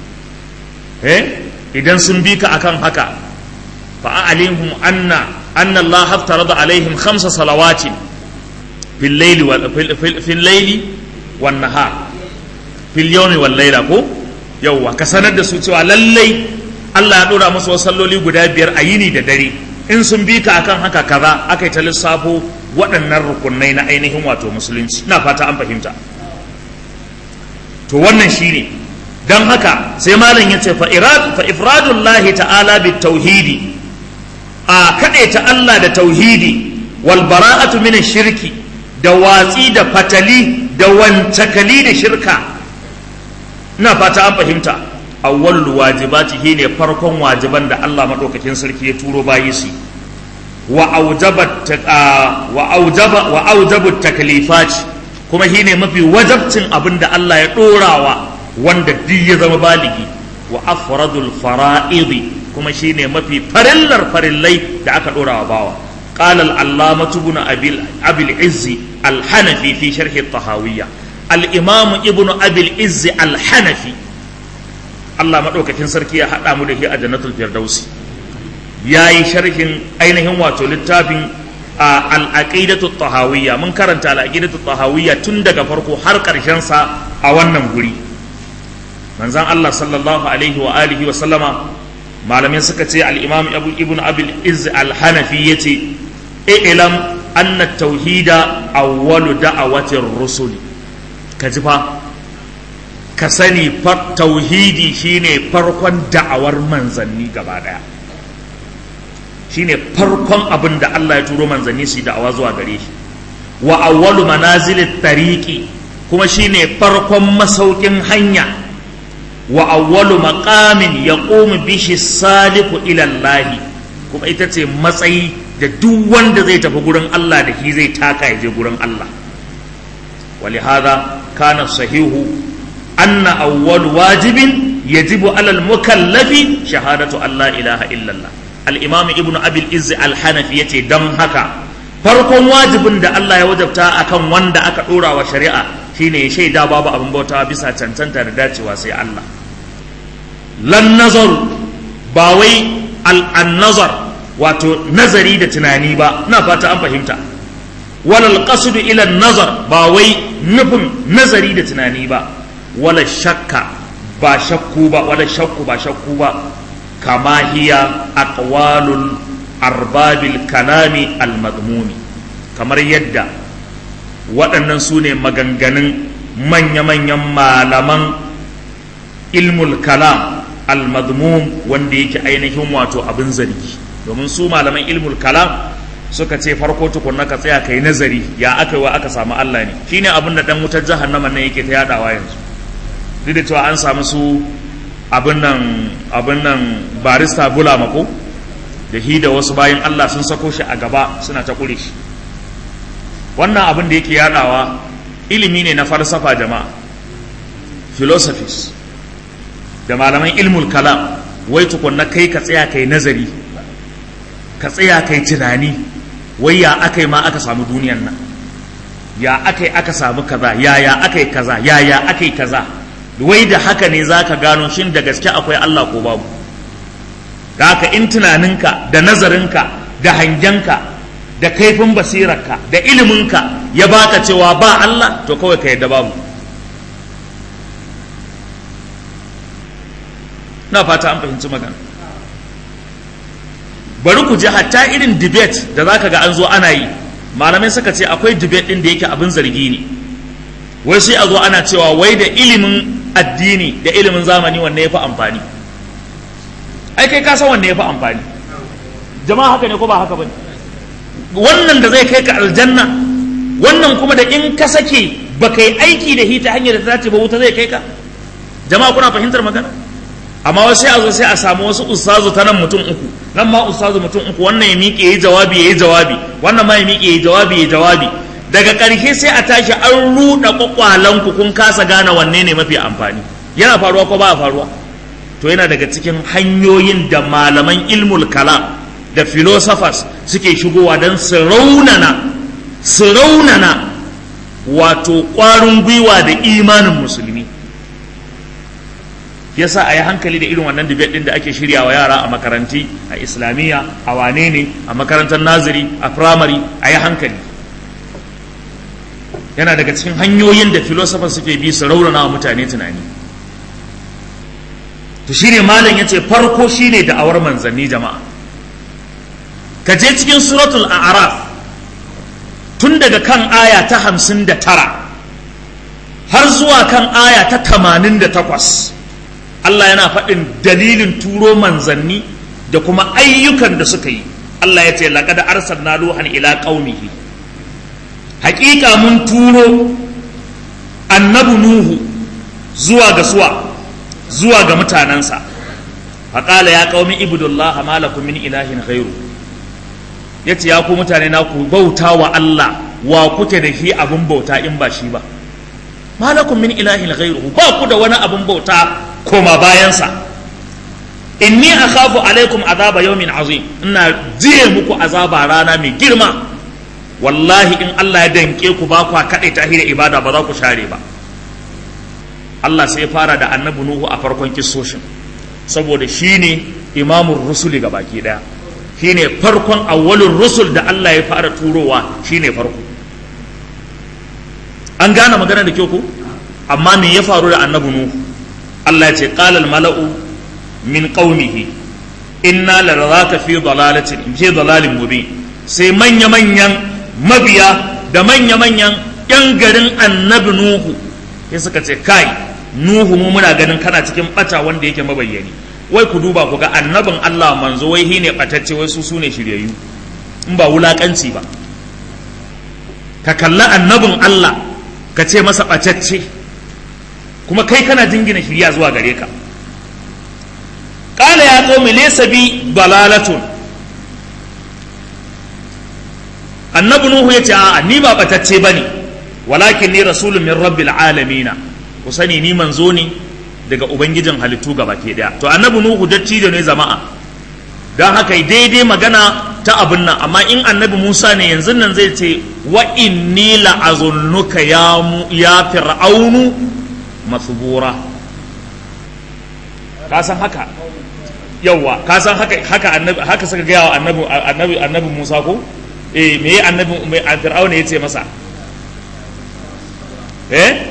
eh idan sun bi ka akan haka fa alimhum anna anna Allah haftarada alaihim khamsa salawatin fil layli wal fil layli wan nahar fil yawmi wal layla ko yawwa ka sanar da su cewa lallai Allah ya dora musu wasu salloli guda biyar a yini da dare in sun bi ka akan haka kaza aka yi ta lissafo waɗannan rukunai na ainihin wato musulunci na fata an fahimta to wannan shine don haka sai malam ya ce fa ifradullahi ta'ala bi tauhidi a ta Allah da tauhidi wal bara'atu min shirki da watsi da fatali da wancakali da shirka ina fata an fahimta awwalul wajibati shine farkon wajiban da Allah madaukakin sarki ya turo bayi su wa aujabat wa aujaba wa aujabu taklifat kuma shine mafi wajabcin abin da Allah ya dorawa wanda duk ya zama baligi wa afradul fara'idi kuma shine mafi farillar farillai da aka dorawa bawa قال العلامة بن أبي أبي العز الحنفي في شرح الطهاوية الإمام ابن أبي العز الحنفي الله مدوك كن سركي حتى مده أجنة الفردوس يا شرح أينهم واتو للتابين العقيدة الطهاوية من كرنت العقيدة الطهاوية تندق فرقو حرق رشنسا أولا نقولي من زان الله صلى الله عليه وآله وسلم malamai suka ce al'imam ibn abil iz al-hanafi ya ce ilam anna tauhida awwalu da'awatin rusuli ka ji fa ka sani tauhidi shine farkon da'awar manzanni gaba daya shine farkon abin da Allah ya turo manzanni su da'awa zuwa gare shi wa awwalu manazilit tariqi kuma shine farkon masaukin hanya wa awwalu maqamin yaqumu bihi saliku ila Allah kuma ita ce matsayi da duk wanda zai tafi gurin Allah da shi zai taka ya je gurin Allah ولهذا كان الصحيح أن أول واجب يجب على المكلف شهادة أن لا إله إلا الله الإمام ابن أبي الإز الحنفي يتي دم هكا farkon wajibin da Allah ya wajabta akan wanda aka dora wa shari'a shine ya shaida babu abin bauta bisa cancanta da dacewa sai Allah lan nazar ba wai al nazar wato nazari da tunani ba na fata an fahimta walal qasdu ila nazar ba wai nufin nazari da tunani ba wala shakka ba shakku ba wala shakku ba shakku ba kama hiya aqwalul arbabil kalami al madmumi kamar yadda waɗannan su ne maganganun manya-manyan malaman ilmul kalam al madmum wanda yake ainihin wato abin zargi domin su malaman ilmul kalam suka ce farko tukunna ka tsaya kai nazari ya aka wa aka samu Allah ne shine abin da dan wutar jahannama nan yake ta yadawa yanzu duk da cewa an samu su abin nan abin nan barista bula mako da hi da wasu bayan Allah sun sako shi a gaba suna ta kure shi wannan abin da yake yadawa ilimi ne na falsafa jama'a philosophies da malaman ilmul kalam wai tukunna kai ka tsaya kai nazari ka tsaya kai tunani wai ya aka yi ma aka samu duniyan nan ya aka yi aka samu kaza ya ya aka yi kaza ya ya aka yi kaza wai da haka ne za ka gano shin da gaske akwai Allah ko babu da haka in tunaninka da nazarinka da hangenka da kaifin basirarka da iliminka ya baka cewa ba Allah to kawai ka yadda babu na fata an fahimci magana bari ku ji hatta irin debate da za ka ga an zo ana yi malamai suka ce akwai debate ɗin da yake abin zargi ne wai sai a zo ana cewa wai da ilimin addini da ilimin zamani wanne ya fi amfani ai kai ka san wanne ya fi amfani jama'a haka ne ko ba haka ba wannan da zai kai ka aljanna wannan kuma da in ka sake ba kai aiki da hita hanyar da ta dace ba wuta zai kai ka jama'a kuna fahimtar magana amma wasu sai a zo sai a samu wasu ustazu ta nan mutum uku nan ma ustazu mutum uku wannan ya miƙe yayi jawabi yayi jawabi wannan ma ya miƙe yayi jawabi yayi jawabi daga ƙarshe sai a tashi an ruɗa kwakwalan ku kun kasa gane wanne ne mafi amfani yana faruwa ko ba faruwa to yana daga cikin hanyoyin da malaman ilmul kalam da philosophers suke shigowa don su raunana su raunana wato ƙwarin gwiwa da imanin musulmi yasa a yi hankali da irin wannan debate din da ake shirya wa yara a makaranti a islamiyya a wane ne a makarantar naziri a primary a yi hankali yana daga cikin hanyoyin da philosophers suke bi su raunana wa mutane tunani to shine malam yace farko shine da'awar manzanni jama'a ka je cikin suratul a'raf tun daga kan aya ta hamsin da tara har zuwa kan aya ta tamanin da takwas Allah yana faɗin dalilin turo manzanni da kuma ayyukan da suka yi Allah ya ce laƙada arsalna luhan ila qaumihi haƙiƙa mun turo annabi nuhu zuwa ga suwa zuwa ga mutanensa faƙala ya qaumi ibudullaha ma lakum min ilahin ghairu yace ya ku mutane na ku bauta wa Allah wa kuke da shi abin bauta in ba shi ba ma lakum min ilahin ghairu ba ku da wani abin bauta koma bayansa inni akhafu alaikum azaba yawmin azim ina jiye muku azaba rana mai girma wallahi in Allah ya danke ku ba ku kaɗai ta da ibada ba za ku share ba Allah sai ya fara da annabi Nuhu a farkon kissoshin saboda shine imamun rusuli ga baki daya shine farkon awwalin rusul da Allah ya fara turowa shine farko an gane magana da kyau ko amma me ya faru da annabi Nuhu Allah ya ce qala al mala'u min qaumihi inna laraka fi dalalatin fi dalalin mubin sai manya manyan mabiya da manya manyan yan garin annabi Nuhu sai suka ce kai Nuhu mu muna ganin kana cikin bata wanda yake mabayyani wai ku duba ku ga annabin Allah manzo wai shine batacce wai su sune shiryayyu in ba wulakanci ba ka kalla annabin Allah ka ce masa batacce kuma kai kana jingina shirya zuwa gare ka qala ya qaumi laysa bi dalalatun annabi nuhu yace a'a ni ba batacce bane walakin ni rasulun min rabbil alamin ku sani ni manzo ne daga ubangijin halittu gaba ke daya to annabi nuhu dattijo ne jama'a don haka daidai magana ta abin nan amma in annabi musa ne yanzu nan zai ce wa inni la'azunnuka ya ya fir'aunu masbura ka san haka yawa ka san haka haka annabi haka suka gaya wa annabi annabi annabi musa ko eh me annabi me fir'auna yace masa eh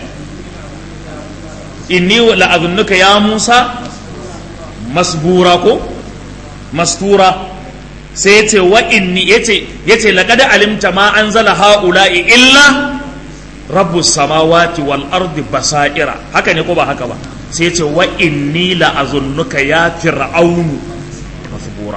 inni la'azunnuka ya Musa masbura ko mastura sai yace wa inni yace yace laqad alimta ma anzala haula'i illa rabbus samawati wal ardi basaira haka ne ko ba haka ba sai yace wa inni la'azunnuka ya fir'aunu masbura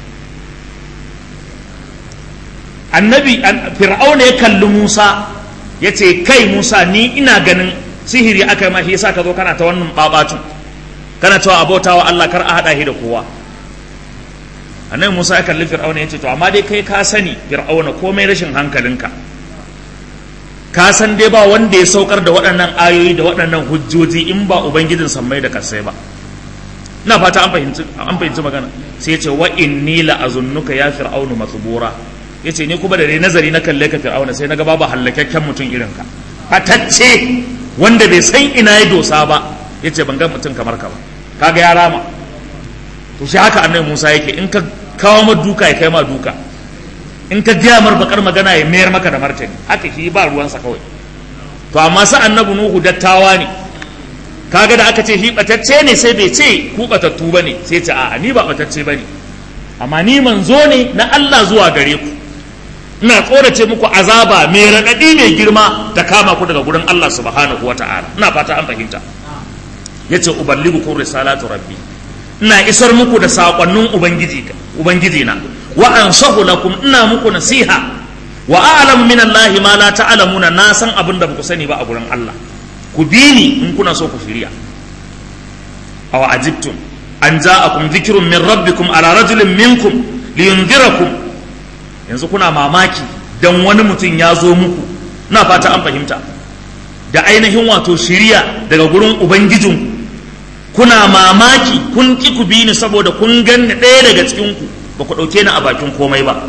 annabi fir'auna ya kalli Musa yace kai Musa ni ina ganin sihiri aka yi mashi yasa ka zo kana ta wannan babatu kana cewa abota wa Allah kar a hada shi da kowa annabi Musa ya kalli Fir'auna yace to amma dai kai ka sani Fir'auna komai rashin hankalinka ka san dai ba wanda ya saukar da waɗannan ayoyi da waɗannan hujjoji in ba ubangijin sammai da kasai ba ina fata an fahimci an fahimci magana sai yace wa inni la azunnuka ya fir'aunu masbura yace ni kuma da dai nazari na kalle ka Fir'auna sai naga babu hallakakken mutum irin ka fatacce wanda bai san ina ya dosa ba ya ce ban ga mutum kamar ka ba kaga ya rama to shi haka annabi musa yake in ka kawo ma duka ya kai ma duka in ka gaya mar bakar magana ya mayar maka da martani haka shi ba ruwansa kawai to amma sa annabi nuhu dattawa ne kaga da aka ce shi batacce ne sai bai ce ku batattu bane sai ce a'a ni ba batacce bane amma ni manzo ne na Allah zuwa gare ku ina tsorace muku azaba mai raɗaɗi mai girma ta kama ku daga gurin Allah subhanahu wa ta'ala ina fata an fahimta yace uballighukum risalatu rabbi ina isar muku da sakonnin ubangiji ubangiji na wa ansahu lakum ina muku nasiha wa a'lamu min Allah ma la ta'lamuna na san abin da baku sani ba a gurin Allah ku bi ni in kuna so ku shirya aw ajibtum an ja'akum dhikrun min rabbikum ala rajulin minkum liyunzirakum yanzu kuna mamaki dan wani mutum ya zo muku na fata an fahimta da ainihin wato shiriya daga gurin ubangijin kuna mamaki kun ki ku bi ni saboda kun ganni ɗaya daga cikinku ba ku ɗauke ni a bakin komai ba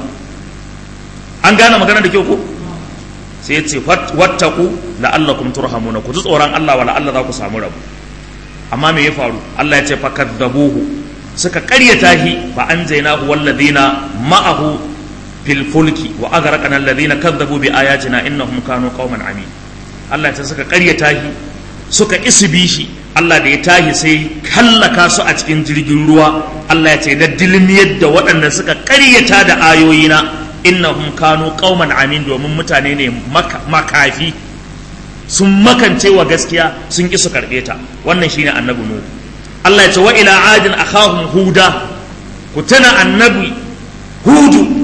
an gane magana da kyau ko sai ya ce wattaku la'allakum turhamuna ku ji tsoron Allah wa la'alla za ku samu rabu amma me ya faru Allah ya ce fakaddabuhu suka karyata shi fa anjaynahu walladhina ma'ahu fil fulki wa aghraqna alladhina kadzabu bi ayatina innahum kanu qauman amin Allah ya suka karyata shi suka isbi shi Allah da ya tahi sai hallaka su a cikin jirgin ruwa Allah ya ce da dilmiyar da waɗanda suka karyata da ayoyina innahum kanu qauman amin domin mutane ne makafi sun makance wa gaskiya sun ki su karbe ta wannan shine annabi nuhu Allah ya ce wa ila adin akhahum huda ku tana annabi hudu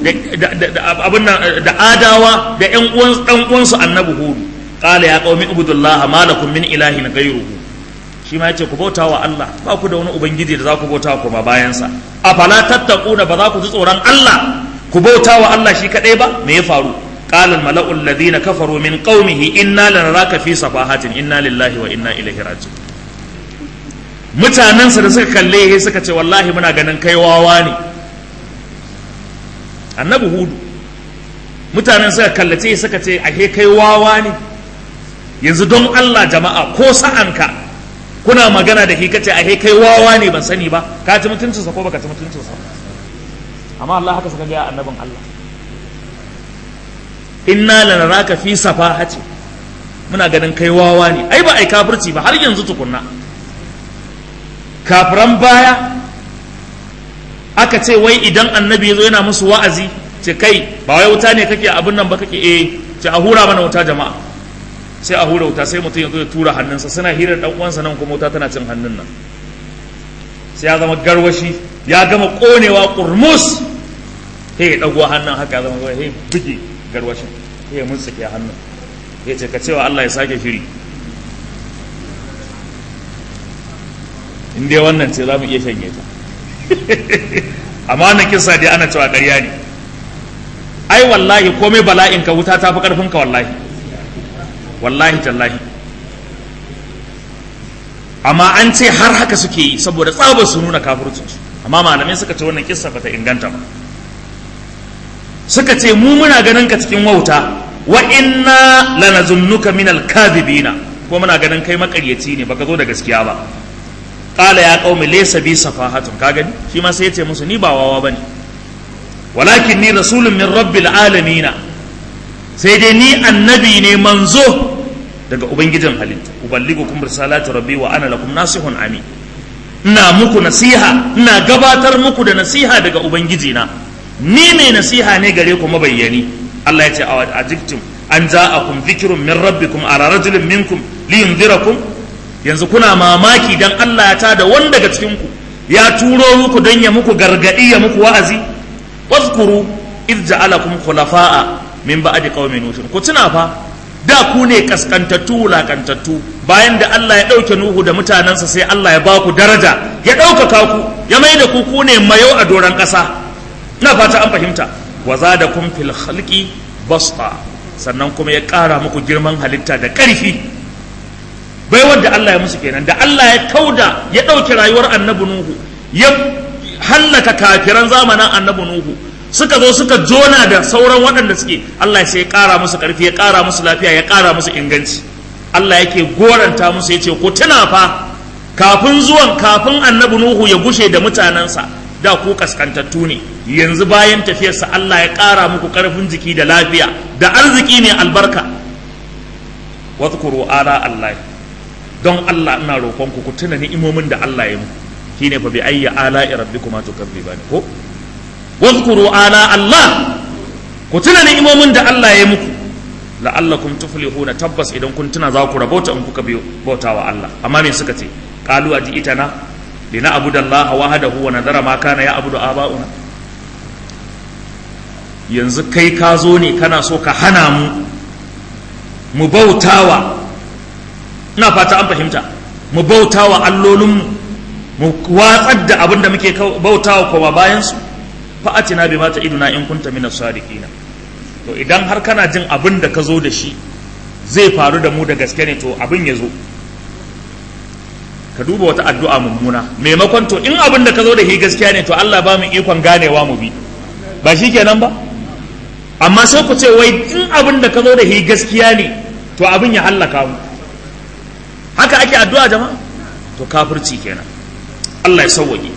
da adawa da yan uwan dan uwansu annabi hudu qala ya qaumi ibudullaha ma lakum min ilahin ghayruhu shi ma yace ku bauta wa Allah ba ku da wani ubangiji da za ku bauta kuma bayan sa afala tattaquna ba za ku ji tsoron Allah ku bauta wa Allah shi kadai ba me ya faru qala al mala'u alladhina kafaru min qaumihi inna lanaraka fi safahatin inna lillahi wa inna ilaihi raji'un mutanensa da suka kalle ya suka ce wallahi muna ganin kai wawa ne annabi hudu mutanen suka kallace suka ce ahe kai wawa ne yanzu don Allah jama'a ko sa'anka kuna magana da shi kace ahe kai wawa ne ban sani ba ka ci mutuncinsa ko baka ci mutuncinsa amma Allah haka suka ga annabin Allah inna lanaraka fi safahati muna ganin kai wawa ne ai ba ai kafirci ba har yanzu tukunna kafiran baya aka ce wai idan annabi ya zo yana musu wa'azi ce kai ba wai wuta ne kake abin nan ba kake eh ce a hura mana wuta jama'a sai a hura wuta sai mutum ya zo ya tura hannunsa suna hirar dan uwansa nan kuma wuta tana cin hannun nan sai ya zama garwashi ya gama konewa kurmus he ya dago hannun haka ya zama he buge garwashin he ya mutsuke hannun ya ce ka cewa Allah ya sake shiri in dai wannan ce za mu iya shanye ta amma wannan kisa dai ana cewa ƙarya ne ai wallahi komai bala'in ka wuta ta fi ƙarfin ka wallahi wallahi tallahi amma an ce har haka suke yi saboda tsabar su nuna kafircinsu amma malamai suka ce wannan kissa bata inganta ba suka ce mu muna ganin ka cikin wauta wa inna lanazunnuka min al-kadhibina ko muna ganin kai makaryaci ne baka zo da gaskiya ba qala ya qaumi laysa bi safahatun ka gani shi ma sai ya ce musu ni ba wawa bane walakin ni rasulun min rabbil alamin sai dai ni annabi ne manzo daga ubangijin halitta uballigukum risalati rabbi wa ana lakum nasihun amin ina muku nasiha ina gabatar muku da nasiha daga ubangijina ni mai nasiha ne gare ku mabayyani Allah ya ce a jiktum an ja'akum dhikrun min rabbikum ala rajulin minkum liyunzirakum yanzu kuna mamaki dan Allah ya tada wani daga cikin ku ya turo muku dan ya muku gargadi ya muku wa'azi wazkuru id ja'alakum khulafa'a min ba'di qaumi nuh ku tuna fa da ku ne kaskantattu wulakantattu bayan da Allah ya ɗauke Nuhu da mutanensa sai Allah ya ba ku daraja ya ɗaukaka ku ya mai da ku ku ne mayau a doron ƙasa na fata an fahimta wa za da kun fil khalqi basta sannan kuma ya ƙara muku girman halitta da ƙarfi bai wadda Allah ya musu kenan da Allah ya kauda ya ɗauke rayuwar annabi Nuhu ya hallaka kafiran zamanin annabi Nuhu suka zo suka jona da sauran waɗanda suke Allah sai ya ƙara musu ƙarfi ya ƙara musu lafiya ya ƙara musu inganci Allah yake goranta musu ya ce ku tuna fa kafin zuwan kafin annabi Nuhu ya gushe da mutanensa da ku kaskantattu ne yanzu bayan tafiyarsa Allah ya ƙara muku ƙarfin jiki da lafiya da arziki ne albarka wadhkuru ala Allah don Allah ina roƙon ku ku tuna ni'imomin da Allah ya muku shine fa bi ayyi ala'i rabbikuma tukazzibani ko wadhkuru ala Allah ku tuna ni'imomin da Allah ya muku la'allakum tuflihuna tabbas idan kun tuna za ku rabauta in kuka biyo bautawa Allah amma me suka ce qalu aji itana lina abudallaha wahdahu wa nadara ma kana ya abudu aba'una yanzu kai ka zo ne kana so ka hana mu mu bautawa ina fata an fahimta mu bautawa allolinmu mu watsar da abin da muke bautawa kuma bayan su fa'atina bi mata iduna in kunta minas sadiqina to idan har kana jin abin da ka zo da shi zai faru da mu da gaske ne to abin ya zo ka duba wata addu'a mummuna maimakon to in abin da ka zo da shi gaskiya ne to Allah ba mu ikon ganewa mu bi ba shi kenan ba amma sai ku ce wai in abin da ka zo da shi gaskiya ne to abin ya hallaka mu haka ake addu'a jama'a to kafirci kenan Allah ya sauwaje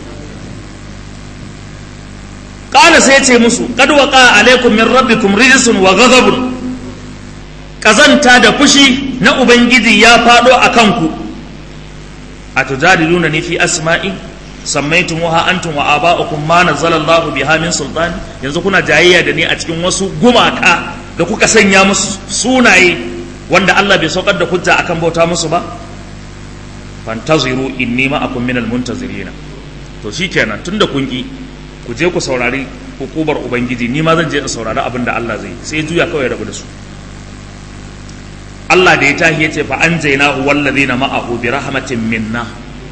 qala sai ce musu qad waqa alaikum min rabbikum rijsun wa ghadabun kazanta da fushi na ubangiji ya fado akan ku atujadiluna ni fi asma'i sammaytumuha antum wa aba'ukum ma nazzala Allahu biha min sultan yanzu kuna jayayya da ni a cikin wasu gumaka da kuka sanya musu sunaye wanda Allah bai saukar da hujja akan bauta musu ba fantaziru inni ma'akum minal muntazirina to shikenan tunda kun ki ku je ku saurari hukumar ubangiji ni ma zan je in saurari abin da Allah zai sai juya kawai rabu da su Allah da ya tahi ya ce fa an jaina wallazina ma'ahu bi rahmatin minna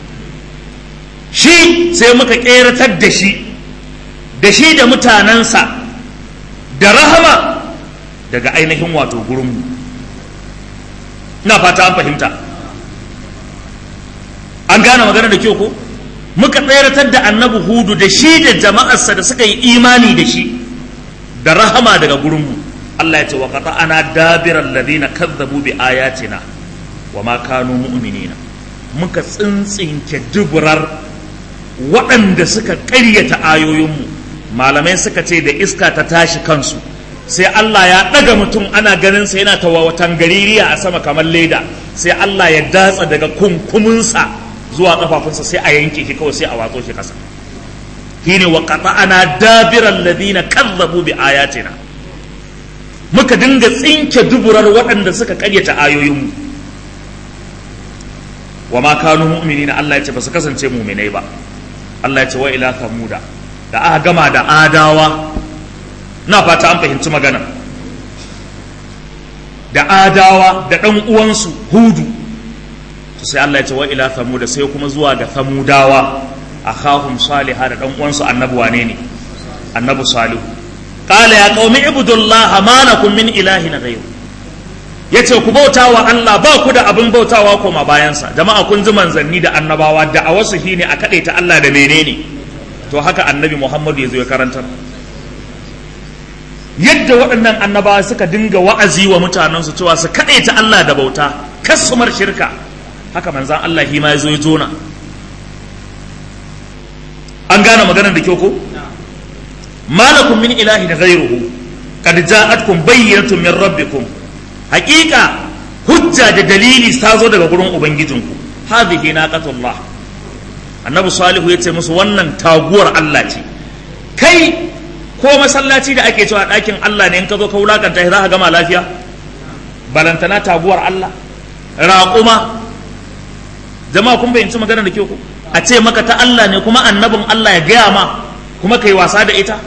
shi sai muka keratar da shi da shi da mutanensa da rahama daga ainihin wato gurinmu ina fata an fahimta an gane magana da kyau ko muka tseratar da annabi hudu da shi da jama'arsa da suka yi imani da shi da rahama daga gurinmu Allah ya ce wa ana dabiran ladina kazzabu bi ayatina wa ma kanu mu'minina muka tsintsinke duburar waɗanda suka ƙaryata ayoyinmu malamai suka ce da iska ta tashi kansu sai Allah ya ɗaga mutum ana ganin sa yana tawawatan gaririya a sama kamar leda sai Allah ya datsa daga kunkuminsa zuwa kafafunsa sai a yanke shi kawai sai a watso shi kasa shine wa qata'ana dabiral ladina kazzabu bi ayatina muka dinga tsinke duburar waɗanda suka ƙaryata ayoyinmu wa ma kanu mu'minina Allah ya ce ba su kasance mu'minai ba Allah ya ce wa ila thamuda da aka gama da adawa na fata an fahimci magana da adawa da ɗan uwansu hudu to sai Allah ya ce wa ila thamuda sai kuma zuwa ga thamudawa akhahum salihah da ɗan uwansu annabi wane ne annabi salihu qala ya qaumi ibudullaha ma lakum min ilahin ghayr yace ku bauta wa Allah ba ku da abin bautawa koma bayansa jama'a kun ji manzanni da annabawa da a wasu shine a kadaita Allah da menene to haka annabi Muhammadu ya zo ya karantar yadda waɗannan annabawa suka dinga wa'azi wa mutanensu cewa su kaɗaita Allah da bauta kasumar shirka haka manzan Allah shi ma ya zo ya zona an gane maganar da kyau ko malakum min ilahi da ghairuhu qad ja'atkum bayyinatun min rabbikum haqiqa hujja da dalili ta zo daga gurin ubangijinku hadhihi naqatullah annabi salihu yace musu wannan taguwar Allah ce kai ko masallaci da ake cewa ɗakin Allah ne in ka zo ka wulakanta shi za ka gama lafiya balantana taguwar Allah raƙuma jama'a kun bayyanci magana da kyau ko a ce maka ta Allah ne kuma annabin Allah ya gaya ma kuma kai wasa da ita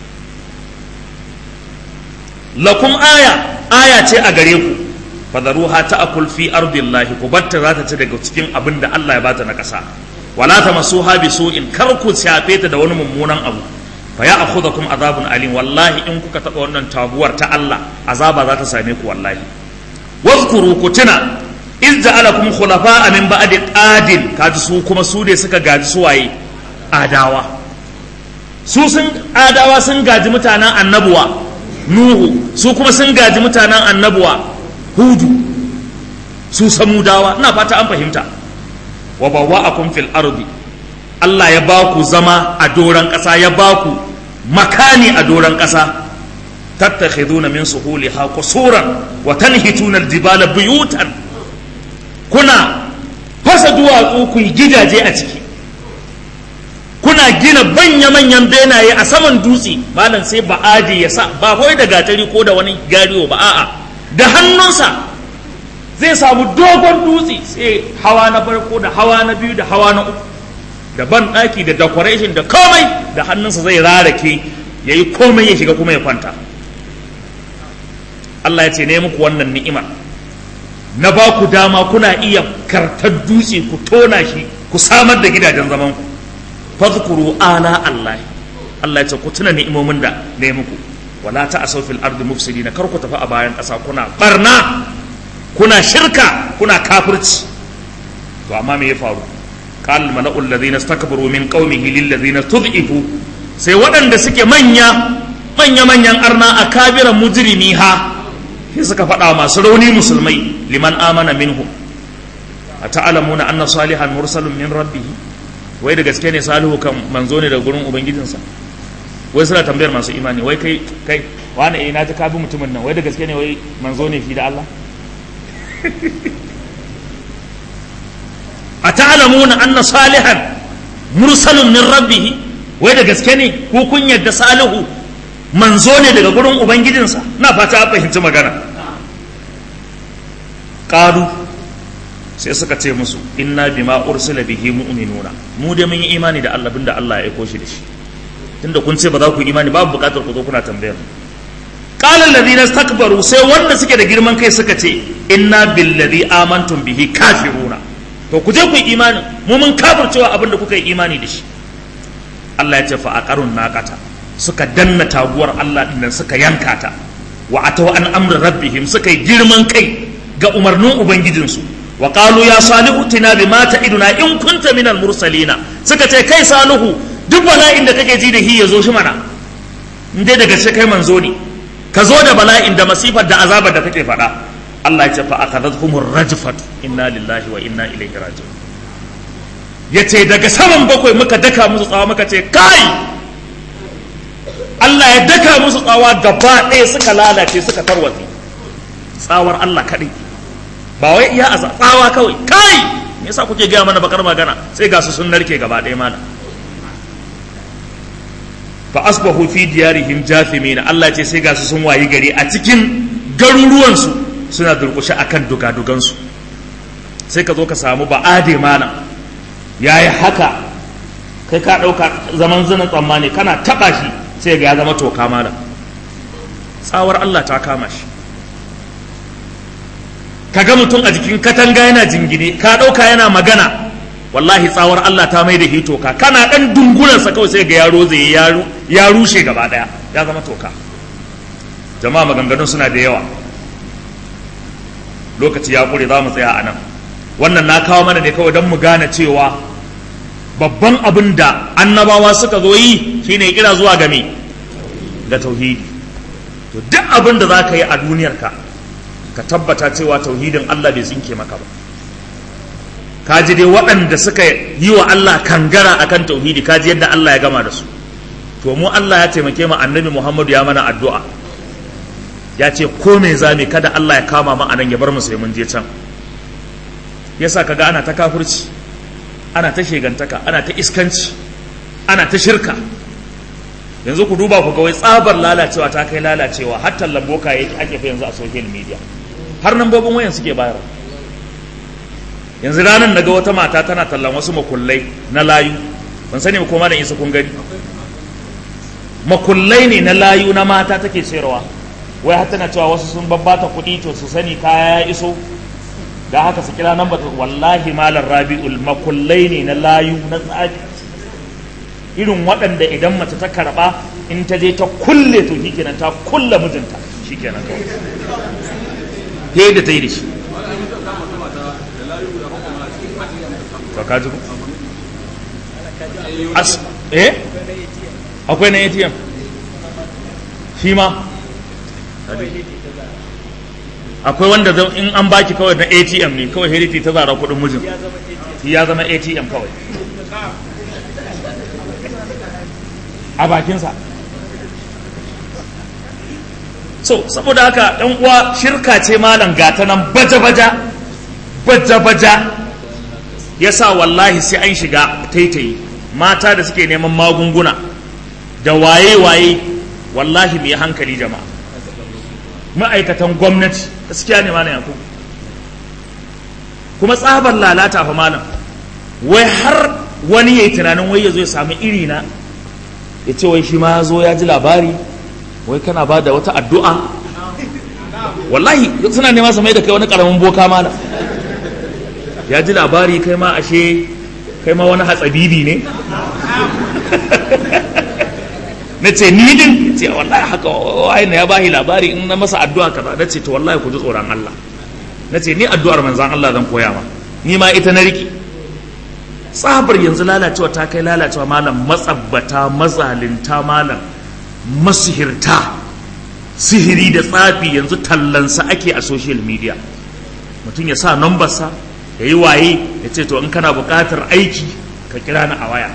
lakum aya aya ce a gare ku fadaruha ta'kul fi ardillahi ku batta za ta ci daga cikin abin da Allah ya bata na ƙasa wala tamassuha bisu'in kar ku shafe ta da wani mummunan abu fa ya akhudhakum azabun alim wallahi in kuka taba wannan taguwar ta Allah azaba za ta same ku wallahi wazkuru ku tuna iz ja'alakum khulafa'a min ba'di adin kaji su kuma su ne suka gaji suwaye adawa su sun adawa sun gaji mutanen annabuwa nuhu su kuma sun gaji mutanen annabuwa hudu su samudawa ina fata an fahimta wa bawwa'akum fil ardi Allah ya ba ku zama a doron ƙasa ya ba ku makani a doron ƙasa tattakhiduna min suhuliha qusuran wa tanhituna aljibala buyutan kuna fasa duwatsu ku gidaje a ciki kuna gina manya-manyan benaye a saman dutse malam sai ba adi ya sa ba kawai da gatari ko da wani gariyo ba a'a da hannunsa zai samu dogon dutse sai hawa na farko da hawa na biyu da hawa na uku da ban ɗaki da decoration da komai da hannunsa zai rarake ya yi komai ya shiga kuma ya kwanta Allah ya ce ne muku wannan ni'imar na ba ku dama kuna iya kartar dutse ku tona shi ku samar da gidajen zaman ku fadhkuru ala Allah Allah ya ce ku tuna ni'imomin da ne muku wala ta'asaw fil ardi mufsidina kar ku tafi a bayan ƙasa kuna barna kuna shirka kuna kafirci to amma me ya faru qal mala'ul ladina istakbaru min qaumihi lil ladina tud'ifu sai waɗanda suke manya manya manyan arna a kabiran mujrimi ha sai suka faɗa masu rauni musulmai liman amana minhu a ta'alamuna anna salihan mursalun min rabbih wai da gaske ne salihu kan manzo ne daga gurin ubangijinsa wai suna tambayar masu imani wai kai kai wani eh na ji ka bi mutumin nan wai da gaske ne wai manzo ne fi da Allah a ta'alamuna anna salihan mursalun min rabbih wai da gaske ne ko kun yadda salihu manzo ne daga gurin ubangijinsa na fata a fahimci magana qalu sai suka ce musu inna bima ursila bihi mu'minuna mu dai mun yi imani da Allah binda Allah ya aiko shi da shi tunda kun ce ba za ku yi imani babu bukatar ku zo kuna tambayar qala alladhina istakbaru sai wanda suke da girman kai suka ce inna billadhi amantum bihi kafiruna to ku je ku yi imani mu mun kafircewa abinda kuka yi imani da shi Allah ya ce fa aqarun naqata suka danna taguwar Allah dinnan suka yanka ta wa ataw an amri rabbihim suka yi girman kai ga umarnin ubangijinsu wa qalu ya salihu tina bima ta'iduna in kunta minal mursalina suka ce kai salihu duk bala'in da kake ji da hi yazo shi mana in dai daga sai kai manzo ne ka zo da bala'in da masifar da azabar da kake faɗa Allah ya ce fa akhadathumur rajfatu inna lillahi wa inna ilaihi raji'un yace daga saman bakwai muka daka musu tsawa muka ce kai Allah ya daka musu tsawa gaba ɗaya suka lalace suka tarwatse tsawar Allah kaɗai ba wai iya asa tsawa kawai kai me yasa kuke gaya mana bakar magana sai ga su sun narke gaba ɗaya mana fa asbahu fi diyarihim jathimin Allah ce sai ga su sun wayi gari a cikin garuruwan su suna durƙushe akan dugadugan su sai ka zo ka samu ba ade mana yayi haka kai ka ɗauka zaman zinin tsammani kana taɓa shi sai ga ya zama toka mana tsawar Allah ta kama shi ka ga mutum a jikin katanga yana jingine ka ɗauka yana magana wallahi tsawar Allah ta mai da shi toka kana ɗan dungulansa kawai sai ga yaro zai ya rushe gaba ɗaya ya zama toka jama'a maganganun suna da yawa lokaci ya ƙure za mu tsaya a nan wannan na kawo mana ne kawai don mu gane cewa babban abin da annabawa suka zo yi shine kira zuwa ga me ga tauhidi to duk abin da za ka yi a duniyarka ka tabbata cewa tauhidin Allah bai tsinke maka ba ka ji dai waɗanda suka yi wa Allah kangara akan tauhidi ka ji yadda Allah ya gama da su to mu Allah ya taimake mu annabi Muhammadu ya mana addu'a ya ce ko me zame kada Allah ya kama mu anan ya bar mu sai mun je can yasa kaga ana ta kafirci ana ta shegantaka ana ta iskanci ana ta shirka yanzu ku duba ku ga wai tsabar lalacewa ta kai lalacewa har tallan boka yake ake fa yanzu a social media har nan bobin wayan suke bayar yanzu ranar daga wata mata tana tallan wasu makullai na layu ban sani ko malam isa kun gani makullai ne na layu na mata take sayarwa wai har tana cewa wasu sun babbata kuɗi to su sani kaya ya iso da haka su kira nan wallahi malam rabi'ul makullai ne na layu na tsafi irin waɗanda idan mace ta karɓa in ta je ta kulle to shi kenan ta kulle mijinta shi kenan kawai ta da ta yi da shi to ka ji as eh akwai na ATM shi ma akwai wanda in an baki kawai na ATM ne kawai heriti ta zara kuɗin mijin ya zama ATM kawai a bakinsa so saboda haka ɗan uwa shirka ce malam gata nan baja-baja baja-baja ya sa wallahi sai an shiga taitayi mata da suke neman magunguna da waye-waye wallahi mai hankali jama'a ma'aikatan gwamnati gaskiya ne malam yakubu kuma tsabar lalata fa malam wai har wani ya yi tunanin wai ya zo ya sami irina ya ce wai shi ma ya zo ya ji labari wai kana ba da wata addu'a wallahi suna nema su mai da kai wani karamin boka mana ya ji labari kai ma ashe kai ma wani hatsabibi ne na ce ni din ce wallahi haka wai na ya bahi labari in na masa addu'a kaza na ce to wallahi ku ji tsoron Allah na ce ni addu'ar manzan Allah zan koya ma ni ma ita na riki tsabar yanzu lalacewa ta kai lalacewa malam matsabbata mazalinta malam masihirta sihiri da tsafi yanzu tallansa ake a social media mutum ya sa nambarsa ya yi waye ya ce to in kana buƙatar aiki ka kira ni a waya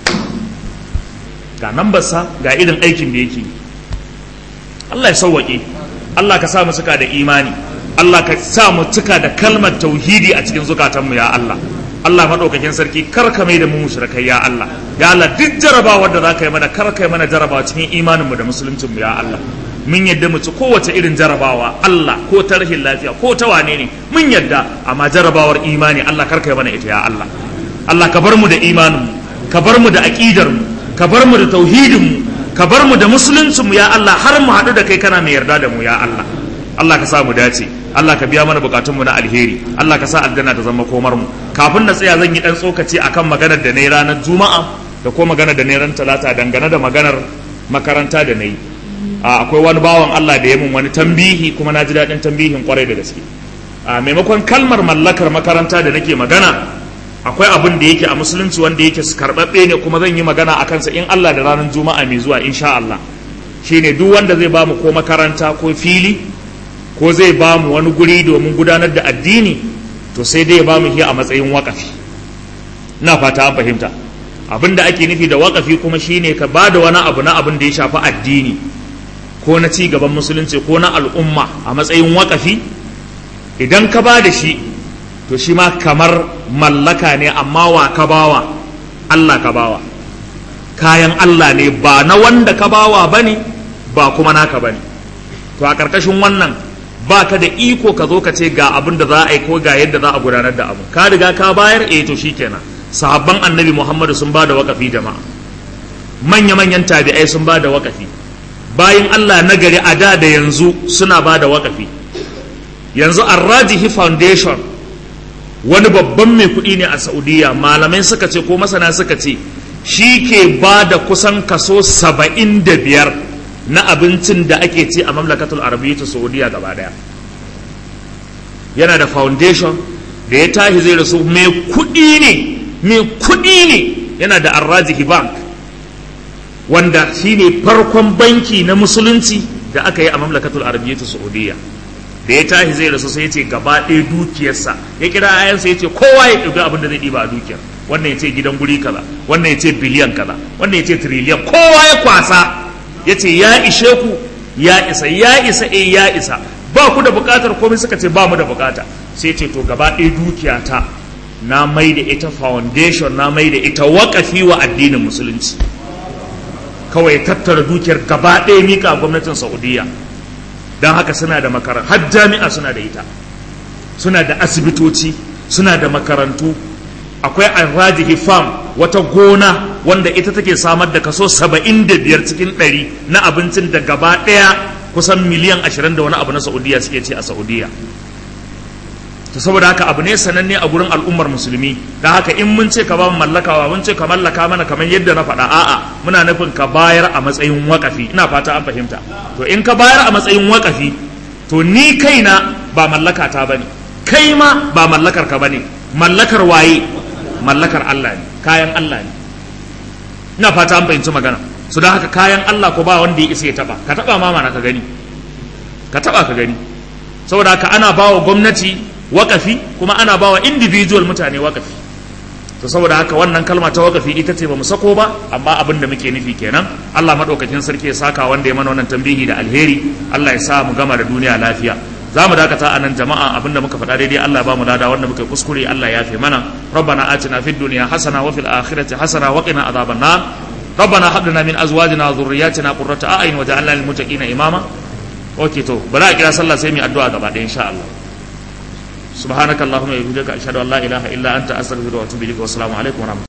ga nambarsa ga irin aikin da yake Allah ya sauwaƙe Allah ka sa mu cika da imani Allah ka sa mu cika da kalmar tauhidi a cikin zukatanmu ya Allah Allah maɗaukakin sarki kar ka mai da mu mushrikai ya Allah ya Allah duk jarabawa da za ka yi mana kar ka yi mana jarabawa cikin imaninmu da musuluncinmu ya Allah mun yadda mu ci kowace irin jarabawa Allah ko ta rashin lafiya ko ta wane ne mun yadda amma jarabawar imani Allah kar ka yi mana ita ya Allah Allah ka bar mu da imaninmu ka bar mu da aqidarmu ka bar mu da tauhidinmu ka bar mu da musuluncinmu ya Allah har mu haɗu da kai kana mai yarda da mu ya Allah Allah ka sa mu dace Allah ka biya mana bukatunmu na alheri Allah ka sa aljanna ta zama komar mu kafin na tsaya zan yi dan tsokaci akan maganar da na yi ranar juma'a da ko maganar da na yi ran talata dangane da maganar makaranta da na yi akwai wani bawan Allah da ya mun wani tambihi kuma na ji daɗin tambihin kwarai da gaske a maimakon kalmar mallakar makaranta da nake magana akwai abin da yake a musulunci wanda yake karɓaɓɓe ne kuma zan yi magana a kansa in Allah da ranar juma'a mai zuwa insha Allah shine duk wanda zai bamu ko makaranta ko fili ko zai bamu wani guri domin gudanar da addini to sai dai ya bamu shi a matsayin wakafi na fata an fahimta abin da ake nufi da wakafi kuma shine ka ba da wani abu na abin da ya shafi addini ko na ci gaban musulunci ko na al'umma a matsayin wakafi idan ka ba da shi to shi ma kamar mallaka ne amma wa ka bawa Allah ka bawa kayan Allah ne ba na wanda ka bawa ba ne ba kuma naka ba ne to a ƙarƙashin wannan ba ka da iko ka zo ka ce ga abin da za a yi ko ga yadda za a gudanar da abu ka riga ka bayar eh to shikenan sahabban annabi muhammadu sun ba da waƙafi jama'a manya-manyan tabi'ai sun ba da waƙafi bayan Allah nagari a da da yanzu suna ba da waƙafi yanzu arrajihi foundation wani babban mai kuɗi ne a saudiya malamai suka ce ko masana suka ce shi ke ba da kusan kaso saba'in da biyar na abincin da ake ci a mamlakatul arabiyyatu saudiya gaba daya yana da foundation da ya tashi zai rasu mai kuɗi ne mai kuɗi ne yana da arrajihi bank wanda shine farkon banki na musulunci da aka yi a mamlakatul arabiyyatu saudiya da ya tashi zai rasu sai ya ce gaba ɗaya dukiyarsa ya kira ayansa ya ce kowa ya ɗauki abin da zai ɗiba a dukiyar wannan ya ce gidan guri kaza wannan ya ce biliyan kaza wannan ya ce tiriliyan kowa ya kwasa ya ce ya ishe ku ya isa ya isa eh ya isa ba ku da buƙatar komai suka ce ba mu da buƙata sai ce to gaba ɗaya dukiyata na mai da ita foundation na mai da ita waƙafi wa addinin musulunci kawai tattara dukiyar gaba ɗaya mika gwamnatin saudiya don haka suna da makarantu har jami'a suna da ita suna da asibitoci suna da makarantu akwai arrajihi farm wata gona wanda ita take samar da kaso saba'in da biyar cikin ɗari na abincin da gaba ɗaya kusan miliyan ashirin da wani abu na saudiya suke ce a saudiya to saboda haka abu ne sananne a gurin al'ummar musulmi da haka in mun ce ka ba mu mallakawa mun ce ka mallaka mana kamar yadda na faɗa a'a muna nufin ka bayar a matsayin wakafi ina fata an fahimta to in ka bayar a matsayin wakafi to ni kaina ba mallaka ta bane kai ma ba mallakar ka bane mallakar waye mallakar Allah ne kayan Allah ne ina fata an fahimci magana su da haka kayan Allah ko ba wanda ya isa ya taba ka taba ma mana ka gani ka taba ka gani saboda haka ana bawa gwamnati wakafi kuma ana bawa individual mutane wakafi to saboda haka wannan kalma ta wakafi ita ce bamu sako ba amma abin da muke nufi kenan Allah madaukakin sarki ya saka wanda ya mana wannan tambihi da alheri Allah ya sa mu gama da duniya lafiya za mu dakata a nan jama'a abin da muka faɗa daidai Allah ba mu lada wanda muka kuskure Allah ya fi mana rabbana atina fid dunya hasana wa fil akhirati hasana wa qina adhaban nar ربنا هب لنا من ازواجنا وذرياتنا قرة اعين وجعلنا للمتقين اماما اوكي تو بلا kira sallah sai mu addu'a gaba ɗaya insha Allah سبحانك اللهم وبحمدك اشهد ان لا اله الا انت استغفرك واتوب اليك والسلام عليكم ورحمه